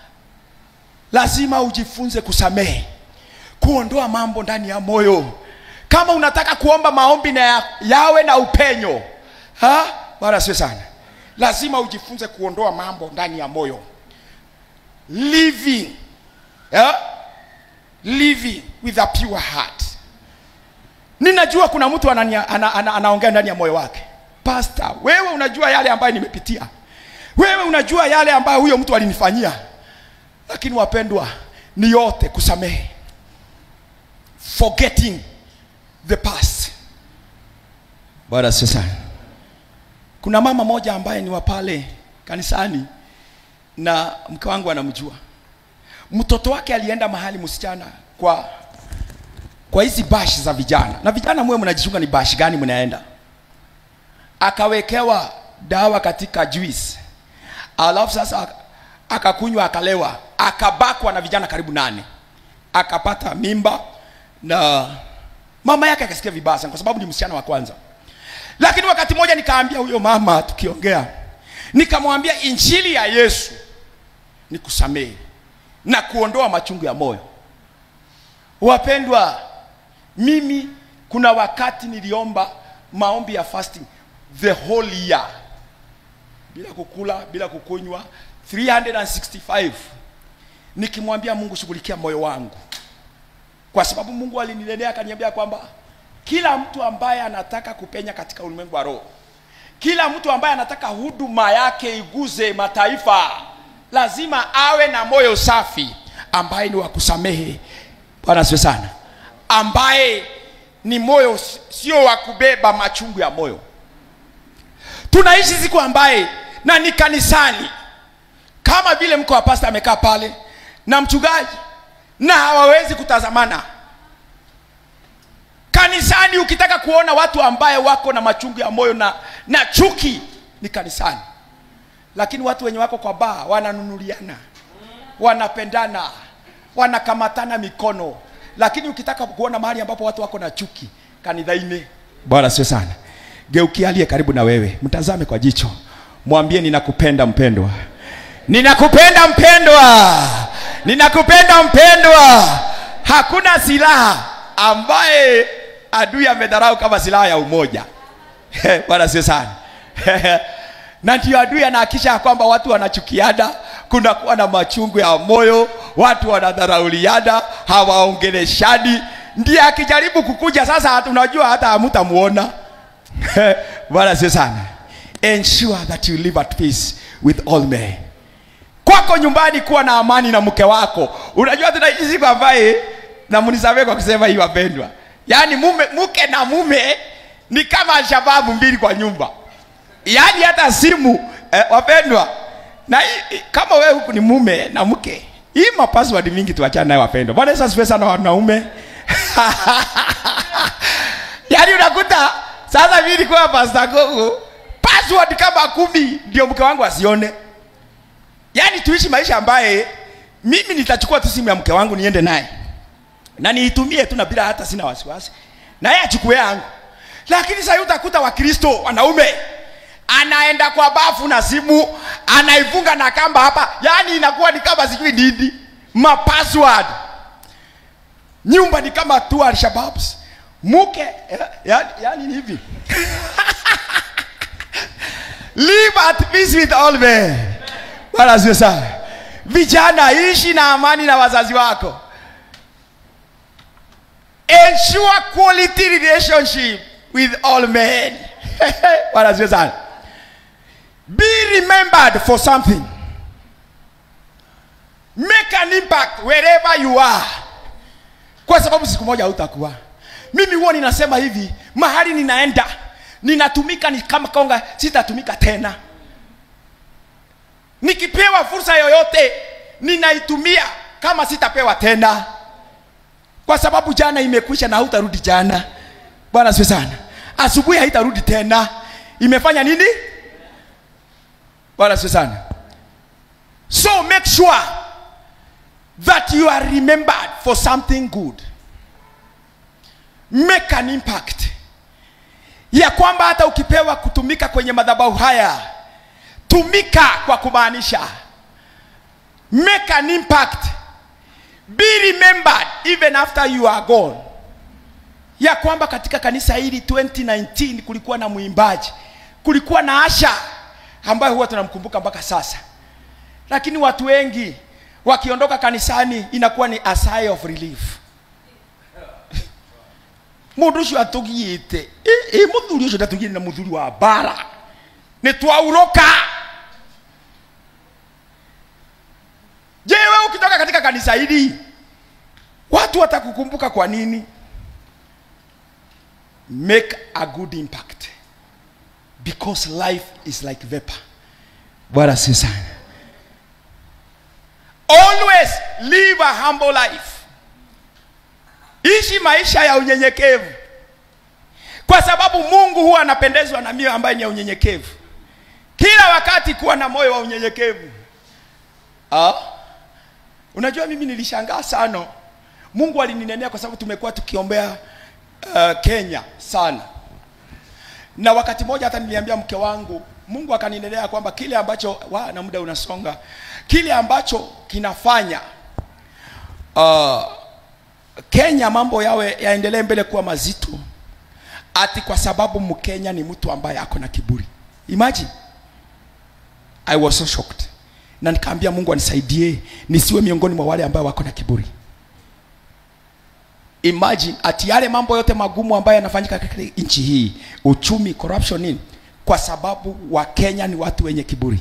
lazima ujifunze kusamehe kuondoa mambo ndani ya moyo kama unataka kuomba maombi na ya, yawe na upenyo ha? wala sio sana lazima ujifunze kuondoa mambo ndani ya moyo living yeah? living with a pure heart ninajua kuna mtu anania, ana, ana, anaongea ndani ya moyo wake pasta wewe unajua yale ambayo nimepitia wewe unajua yale ambayo huyo mtu alinifanyia lakini wapendwa ni yote kusamehe forgetting the past bwana sio sana kuna mama moja ambaye ni wa pale kanisani na mke wangu anamjua mtoto wake alienda mahali msichana kwa kwa hizi bashi za vijana na vijana mwe mnajichunga ni bashi gani mnaenda akawekewa dawa katika juice alafu sasa akakunywa akalewa akabakwa na vijana karibu nane akapata mimba na mama yake akasikia vibaya sana kwa sababu ni msichana wa kwanza lakini wakati mmoja nikaambia huyo mama tukiongea nikamwambia injili ya yesu ni kusamehe na kuondoa machungu ya moyo wapendwa mimi kuna wakati niliomba maombi ya fasting the whole year bila kukula bila kukunywa 365 nikimwambia mungu shughulikia moyo wangu kwa sababu mungu alinilelea akaniambia kwamba kila mtu ambaye anataka kupenya katika ulimwengu wa roho kila mtu ambaye anataka huduma yake iguze mataifa lazima awe na moyo safi ambaye ni wa kusamehe bwana siwe sana ambaye ni moyo s- sio wa kubeba machungu ya moyo tunaishi siku ambaye na ni kanisani kama vile mko wa pasta amekaa pale na mchungaji na hawawezi kutazamana kanisani ukitaka kuona watu ambaye wako na machungu ya moyo na, na chuki ni kanisani lakini watu wenye wako kwa baa wananunuliana wanapendana wanakamatana mikono lakini ukitaka kuona mahali ambapo watu wako na chuki kanithaini bwana sio sana geukia aliye karibu na wewe mtazame kwa jicho mwambie ninakupenda mpendwa ninakupenda mpendwa ninakupenda mpendwa hakuna silaha ambaye adui amedharau kama silaha ya umoja bwana sio sana na ndio adui anahakisha ya kwamba watu wanachukiana kunakuwa na machungu ya moyo watu wanadharauliana hawaongeleshani ndiye akijaribu kukuja sasa hata- unajua hata hamutamuona bwana sio sana ensure that you live at peace with all men kwako nyumbani kuwa na amani na mke wako unajua tunaishi siku ambaye na mnisamee kwa kusema hii wapendwa yaani mume mke na mume ni kama shababu mbili kwa nyumba yaani hata simu eh, wapendwa na hii- hii- kama wewe huku ni mume na mke hii mapaswadi mingi tuachane nayo wapendwa bwana yesu asifiwe sana wanaume yaani unakuta sasa mimi nilikuwa pasta gogo password kama kumi ndio mke wangu asione yaani tuishi maisha ambaye mimi nitachukua tu simu ya mke wangu niende naye na niitumie tu na bila hata sina wasiwasi na yeye achukue yangu lakini sasa utakuta wakristo wanaume anaenda kwa bafu na simu anaifunga na kamba hapa yaani inakuwa ni kama sijui nini mapassword nyumba ni kama tu alshababs mke ya- ya- yaani ni hivi live at peace with all men bwana sio sana vijana ishi na amani na wazazi wako ensure quality relationship with all men bwana sio sana be remembered for something make an impact wherever you are kwa sababu siku moja hautakuwa mimi huwa ninasema hivi mahali ninaenda ninatumika ni kama konga sitatumika tena nikipewa fursa yoyote ninaitumia kama sitapewa tena kwa sababu jana imekwisha na hautarudi jana bwana sio sana asubuhi haitarudi tena imefanya nini bwana sio sana so make sure that you are remembered for something good make an impact ya kwamba hata ukipewa kutumika kwenye madhabahu haya tumika kwa kumaanisha make an impact be remembered even after you are gone ya kwamba katika kanisa hili 2019 kulikuwa na mwimbaji kulikuwa na asha ambayo huwa tunamkumbuka mpaka sasa lakini watu wengi wakiondoka kanisani inakuwa ni a sigh of relief mundu ucio atugiyite ĩ muthuri ucio ndatugire na muthuri wa bara nĩ twauroka je wewe ukitoka katika kanisa hili watu watakukumbuka kwa nini make a good impact because life is like vapor bwana si sana always live a humble life ishi maisha ya unyenyekevu kwa sababu mungu huwa anapendezwa na mioyo ambayo ni ya unyenyekevu kila wakati kuwa na moyo wa unyenyekevu ah? unajua mimi nilishangaa sana mungu alininenea kwa sababu tumekuwa tukiombea uh, kenya sana na wakati mmoja hata niliambia mke wangu mungu akaninenea kwamba kile ambacho wa na muda unasonga kile ambacho kinafanya uh, kenya mambo yawe yaendelee mbele kuwa mazito ati kwa sababu mkenya ni mtu ambaye ako na kiburi imagine i was so shocked na nikaambia mungu anisaidie nisiwe miongoni mwa wale ambao wako na kiburi imagine ati yale mambo yote magumu ambayo yanafanyika katika nchi hii uchumi corruption nini kwa sababu wakenya ni watu wenye kiburi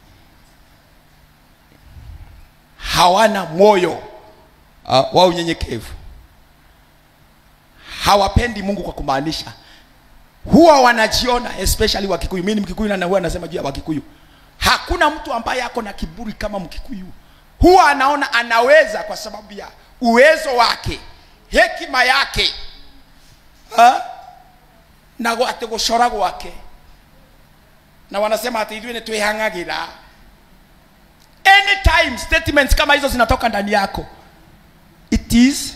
hawana moyo uh, wa unyenyekevu hawapendi mungu kwa kumaanisha huwa wanajiona especially wakikuyu mimi ni mkikuyu na huwa anasema juu ya wakikuyu hakuna mtu ambaye ako na kiburi kama mkikuyu huwa anaona anaweza kwa sababu ya uwezo wake hekima yake ha? na ati gucora gwake na wanasema ati ithuĩ nĩ twĩhang'agĩra anytime statements kama hizo zinatoka ndani yako it is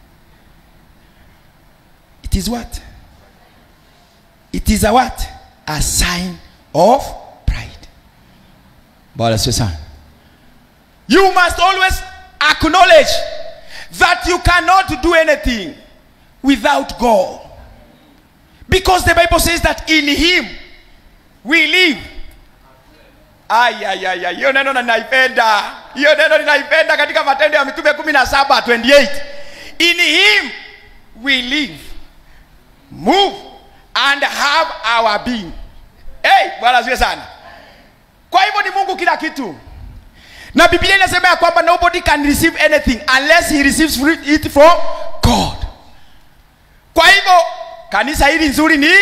it is what it is a what a sign of pride bwana sio sana you must always acknowledge that you cannot do anything without god because the bible says that in him we live ayayaya hiyo neno ninaipenda hiyo neno ninaipenda katika matendo ya mitume kumi na saba 28 in him we live move and have our being hey, bwana ziwe sana kwa hivyo ni mungu kila kitu na biblia inasema ya kwamba nobody can receive anything unless he receives it from god kwa hivyo kanisa hili nzuri ni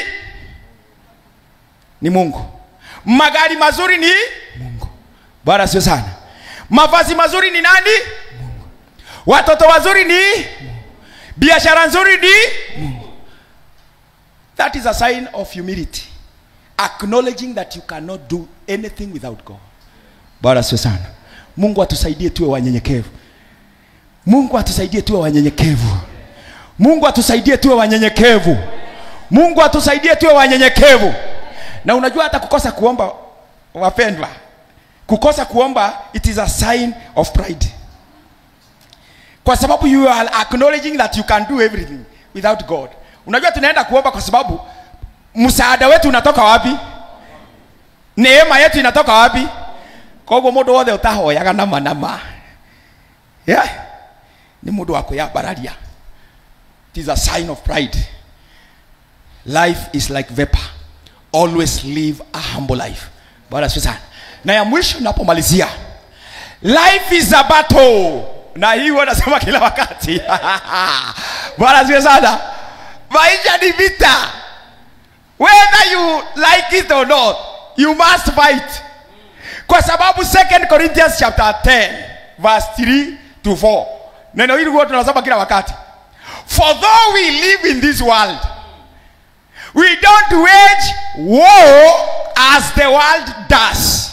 ni mungu magari mazuri ni mungu bwana sio sana mavazi mazuri ni nani mungu watoto wazuri ni mungu biashara nzuri ni mungu that is a sign of humility acknowledging that you cannot do anything without god bwana sio sana mungu atusaidie tuwe wanyenyekevu mungu atusaidie tuwe wanyenyekevu mungu atusaidie tuwe wanyenyekevu mungu atusaidie tuwe wanyenyekevu na unajua hata kukosa kuomba wapendwa kukosa kuomba it is a sign of pride kwa sababu you are acknowledging that you can do everything without god unajua tunaenda kuomba kwa sababu msaada wetu unatoka wapi neema yetu inatoka wapi koguo mundu wothe utahoyaga nama nama yeah? ni mundu wa kwiyambararia it is a sign of pride life is like vapor always live a humble life bwana asifiwe sana na ya mwisho napomalizia life is a battle na hii huwa nasema kila wakati bwana asifiwe sana maisha ni vita whether you like it or not you must fight kwa sababu 2 corinthians chapter 10 verse 3 to 4 neno hili huwa tunasoma kila wakati for though we live in this world we don't wage war as the world does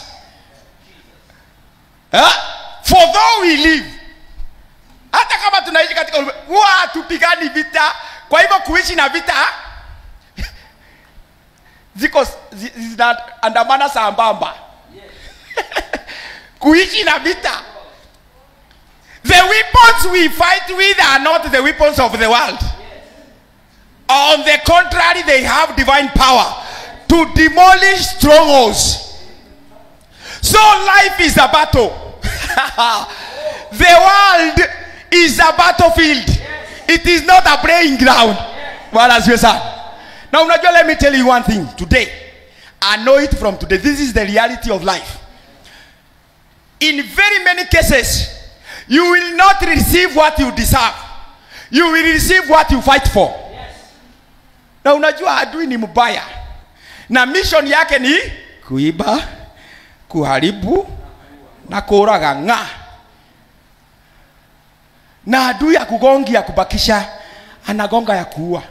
huh? for though we live hata kama tunaishi katika ulimwengu, huwa hatupigani vita kwa hivyo kuishi na vita ziko zi- zinaandamana sambamba kuishi na vita the weapons we fight with are not the weapons of the world on the contrary they have divine power to demolish strongholds so life is a battle the world is a battlefield it is not a playing ground bwana asifiwe sana na unajua let me tell you one thing today i know it from today this is the reality of life in very many cases you will not receive what you deserve you will receive what you fight for na unajua adui ni mbaya na mission yake ni kuiba kuharibu na kuraga ng'a na adui akugongi ya kubakisha anagonga ya kuua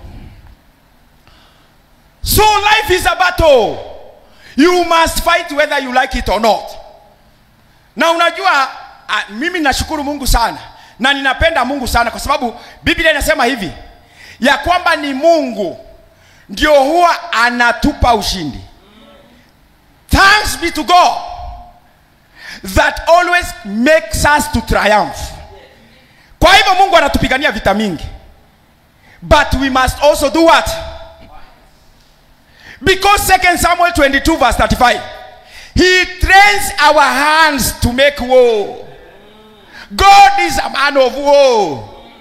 so life is a battle you must fight whether you like it or not na unajua a, mimi nashukuru mungu sana na ninapenda mungu sana kwa sababu biblia inasema hivi ya kwamba ni mungu ndio huwa anatupa ushindi thanks be to god that always makes us to triumph kwa hivyo mungu anatupigania vita mingi but we must also do what because 2 samuel 22 verse 35 he trains our hands to make war god is a man of war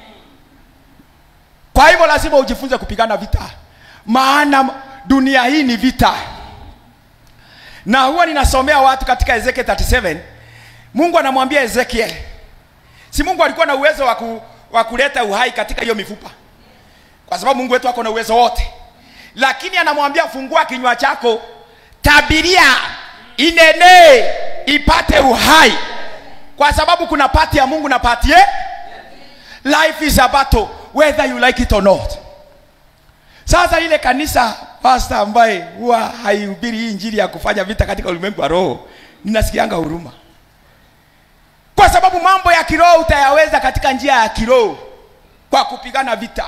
kwa hivyo lazima ujifunze kupigana vita maana dunia hii ni vita na huwa ninasomea watu katika ezekiel 37 mungu anamwambia ezekiel si mungu alikuwa na uwezo wa ku- wa kuleta uhai katika hiyo mifupa kwa sababu mungu wetu ako na uwezo wote lakini anamwambia fungua kinywa chako tabiria inene ipate uhai kwa sababu kuna pati ya mungu na pati ye life is a battle whether you like it or not sasa ile kanisa pasta ambaye huwa haihubiri hii injili ya kufanya vita katika ulimwengu wa roho ninasikianga huruma kwa sababu mambo ya kiroho utayaweza katika njia ya kiroho kwa kupigana vita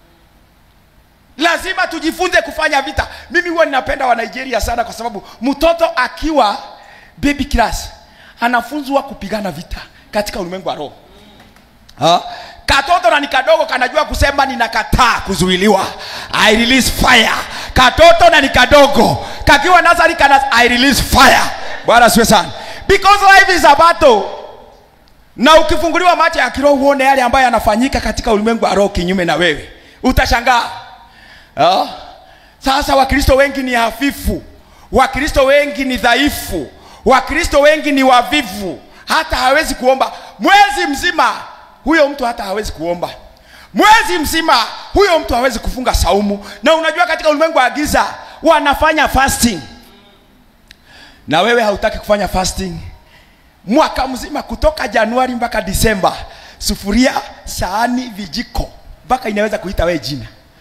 lazima tujifunze kufanya vita mimi huwa ninapenda wa nigeria sana kwa sababu mtoto akiwa baby class anafunzwa kupigana vita katika ulimwengu wa roho Ha? katoto na ni kadogo kanajua kusema ninakataa kuzuiliwa i release fire katoto na ni kadogo kakiwa nazari kana i release fire bwana siwe sana because life is a battle na ukifunguliwa macho ya kiroho uone yale ambayo yanafanyika katika ulimwengu wa roho kinyume na wewe utashangaa Ah. sasa wakristo wengi ni hafifu wakristo wengi ni dhaifu wakristo wengi ni wavivu hata hawezi kuomba mwezi mzima huyo mtu hata hawezi kuomba mwezi mzima huyo mtu hawezi kufunga saumu na unajua katika ulimwengu wa giza wanafanya fasting na wewe hautaki kufanya fasting mwaka mzima kutoka januari mpaka disemba sufuria sahani vijiko mpaka inaweza kuita wewe jina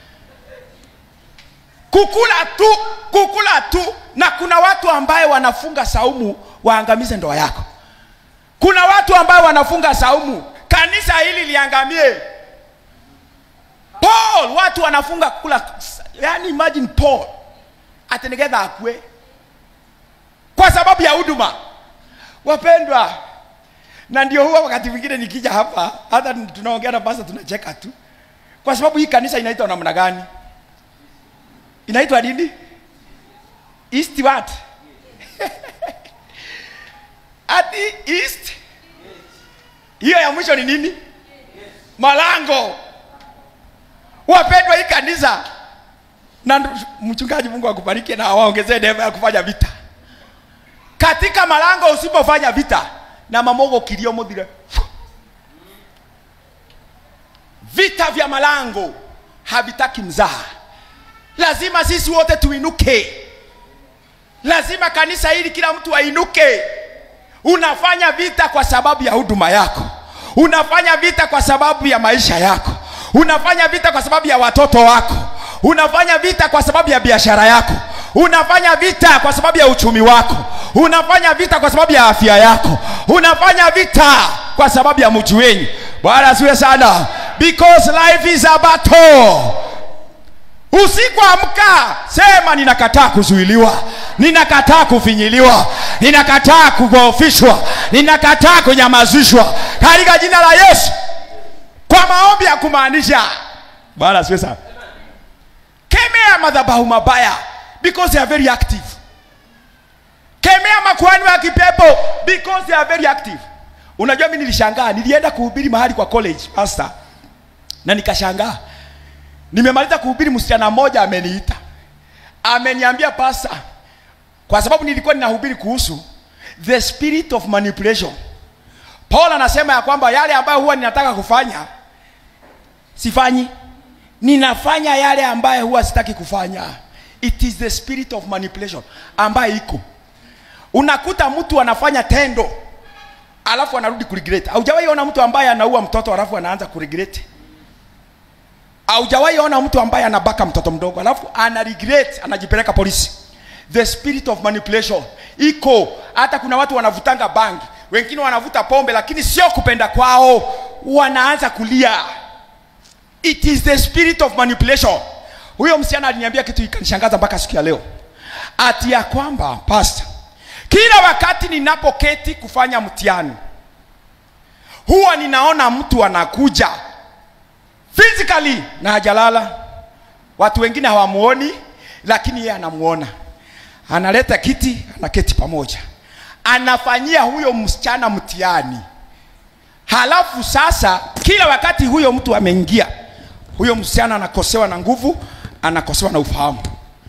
kukula tu kukula tu na kuna watu ambaye wanafunga saumu waangamize ndoa yako kuna watu ambaye wanafunga saumu kanisa hili liangamie paul watu wanafunga kula yani imagine paul atenegedha akwe kwa sababu ya huduma wapendwa na ndio huwa wakati mwingine nikija hapa hata tunaongea na basa tunacheka tu kwa sababu hii kanisa inaitwa namna gani inaitwa nini east what ati east hiyo ya mwisho ni nini malango wapendwa hii kanisa na ndu- mchungaji mungu akubariki na awaongezee neema ya kufanya vita katika malango usipofanya vita na mamogo kilio muthire vita vya malango havitaki mzaha lazima sisi wote tuinuke lazima kanisa hili kila mtu ainuke unafanya vita kwa sababu ya huduma yako unafanya vita kwa sababu ya maisha yako unafanya vita kwa sababu ya watoto wako unafanya vita kwa sababu ya biashara yako unafanya vita kwa sababu ya uchumi wako unafanya vita kwa sababu ya afya yako unafanya vita kwa sababu ya mji wenyu bwana asiwe sana because life is a battle usiku amka sema ninakataa kuzuiliwa ninakataa kufinyiliwa ninakataa kudhoofishwa ninakataa kunyamazishwa katika jina la yesu kwa maombi ya kumaanisha bwana asiwe sana kemea madhabahu mabaya because they are very active kemea makuhani wa kipepo because they are very active unajua mi nilishangaa nilienda kuhubiri mahali kwa college pastor na nikashangaa nimemaliza kuhubiri msichana mmoja ameniita ameniambia pasa kwa sababu nilikuwa ninahubiri kuhusu the spirit of manipulation paul anasema ya kwamba yale ambayo huwa ninataka kufanya sifanyi ninafanya yale ambayo huwa sitaki kufanya it is the spirit of manipulation ambayo iko unakuta mtu anafanya tendo alafu anarudi kuregret haujawahi ona mtu ambaye anaua mtoto alafu anaanza kuregret haujawahi ona mtu ambaye anabaka mtoto mdogo alafu ana regret anajipeleka polisi the spirit of manipulation iko hata kuna watu wanavutanga bangi wengine wanavuta pombe lakini sio kupenda kwao wanaanza kulia it is the spirit of manipulation huyo msichana aliniambia kitu ikanishangaza mpaka siku ya leo ati ya kwamba pastor kila wakati ninapoketi kufanya mtihani huwa ninaona mtu anakuja physically na hajalala watu wengine hawamuoni lakini yeye anamuona analeta kiti anaketi pamoja anafanyia huyo msichana mtihani halafu sasa kila wakati huyo mtu ameingia huyo msichana anakosewa na nguvu anakosewa na ufahamu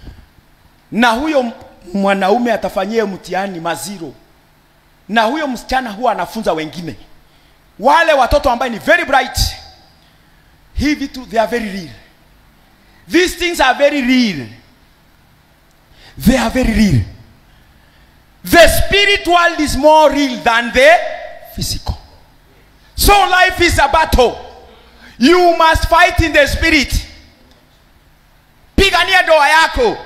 na huyo mwanaume atafanyia mtihani maziro na huyo msichana huwa anafunza wengine wale watoto ambaye ni very bright hii vitu they are very real these things are very real they are very real the spirit world is more real than the physical so life is a battle you must fight in the spirit pigania ndoa yako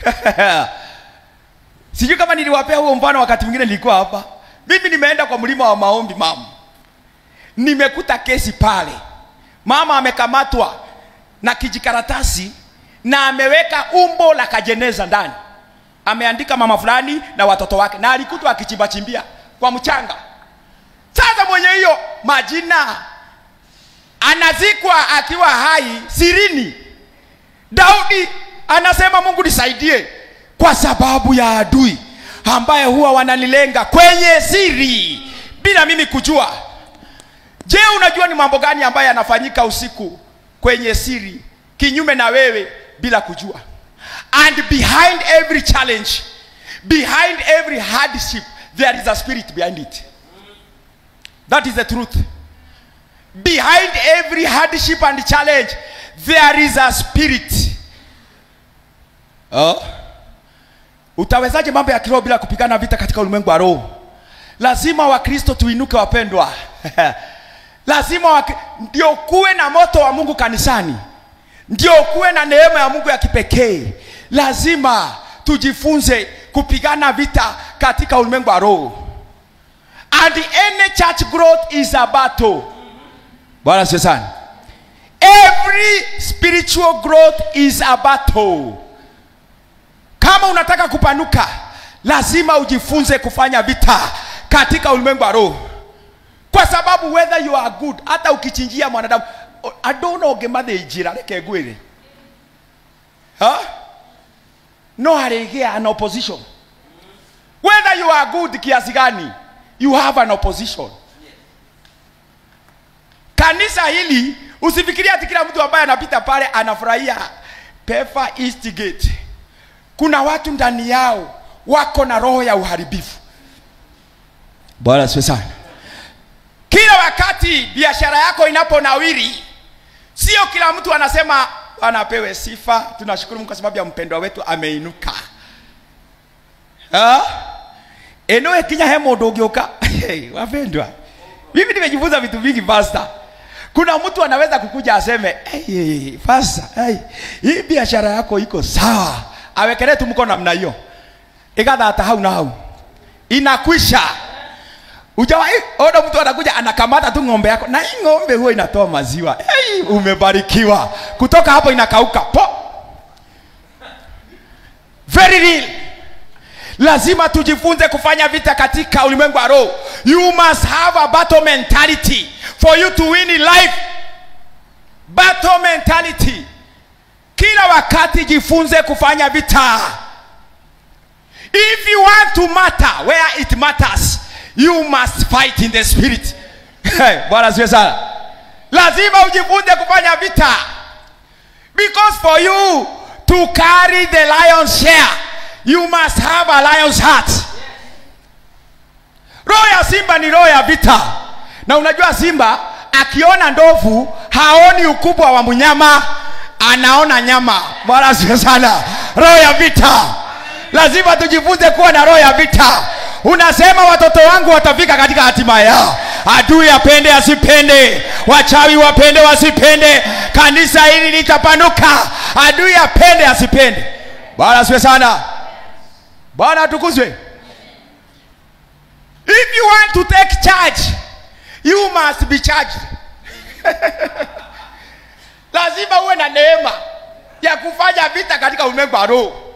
sijui kama niliwapea huo mfano wakati mwingine nilikuwa hapa mimi nimeenda kwa mlima wa maombi mama nimekuta kesi pale mama amekamatwa na kijikaratasi na ameweka umbo la kajeneza ndani ameandika mama fulani na watoto wake na alikutwa akichimbachimbia kwa mchanga sasa mwenye hiyo majina anazikwa akiwa hai sirini daudi anasema mungu nisaidie kwa sababu ya adui ambaye huwa wananilenga kwenye siri bila mimi kujua je unajua ni mambo gani ambayo yanafanyika usiku kwenye siri kinyume na wewe bila kujua and behind every challenge behind every hardship there is a spirit behind it that is the truth behind every hardship and challenge there is a spirit oh. utawezaje mambo ya kiroho bila kupigana vita katika ulimwengu wa roho lazima wakristo tuinuke wapendwa lazima wak... ndio kuwe na moto wa mungu kanisani ndio kuwe na neema ya mungu ya kipekee lazima tujifunze kupigana vita katika ulimwengu wa roho and any church growth is a battle bwana sio sana every spiritual growth is a battle kama unataka kupanuka lazima ujifunze kufanya vita katika ulimwengu wa roho kwa sababu whether you are good hata ukichinjia mwanadamu adona ongemathe njĩra reke ngwĩre huh? no harĩgĩa an opposition whether you are good kiasi gani you have an opposition kanisa hili usifikiria ati kila mtu ambaye anapita pale anafurahia pefa east gate kuna watu ndani yao wako na roho ya uharibifu bwana siwe sana kila wakati biashara yako inaponawiri sio kila mtu anasema Bwana apewe sifa. Tunashukuru Mungu kwa sababu ya mpendwa wetu ameinuka. Ah? Eno ekinya he mundu ungioka. Hey, wapendwa. Mimi nimejifunza vitu vingi pastor. Kuna mtu anaweza kukuja aseme, "Hey, pastor, hey, hii biashara yako iko sawa." Awekelee tu mkono namna hiyo. Igatha hau na hau. Inakwisha. Ujawahi ona mtu anakuja anakamata tu ng'ombe yako na hii ng'ombe huwa inatoa maziwa. Hey, umebarikiwa. Kutoka hapo inakauka. Po. Very real. Lazima tujifunze kufanya vita katika ulimwengu wa roho. You must have a battle mentality for you to win in life. Battle mentality. Kila wakati jifunze kufanya vita. If you want to matter where it matters, you must fight in the spirit. Bwana asifiwe sana. Lazima ujifunze kufanya vita. Because for you to carry the lion's share, you must have a lion's heart. Roho ya simba ni roho ya vita, na unajua simba akiona ndovu haoni ukubwa wa mnyama, anaona nyama. Bwana asifiwe sana. Roho ya vita, lazima tujifunze kuwa na roho ya vita. Unasema watoto wangu watafika katika hatima yao, adui apende asipende, wachawi wapende wasipende, kanisa hili litapanuka, adui apende asipende. Bwana asifiwe sana. Bwana atukuzwe. If you want to take charge, you must be charged. Lazima uwe na neema ya kufanya vita katika ulimwengu wa roho.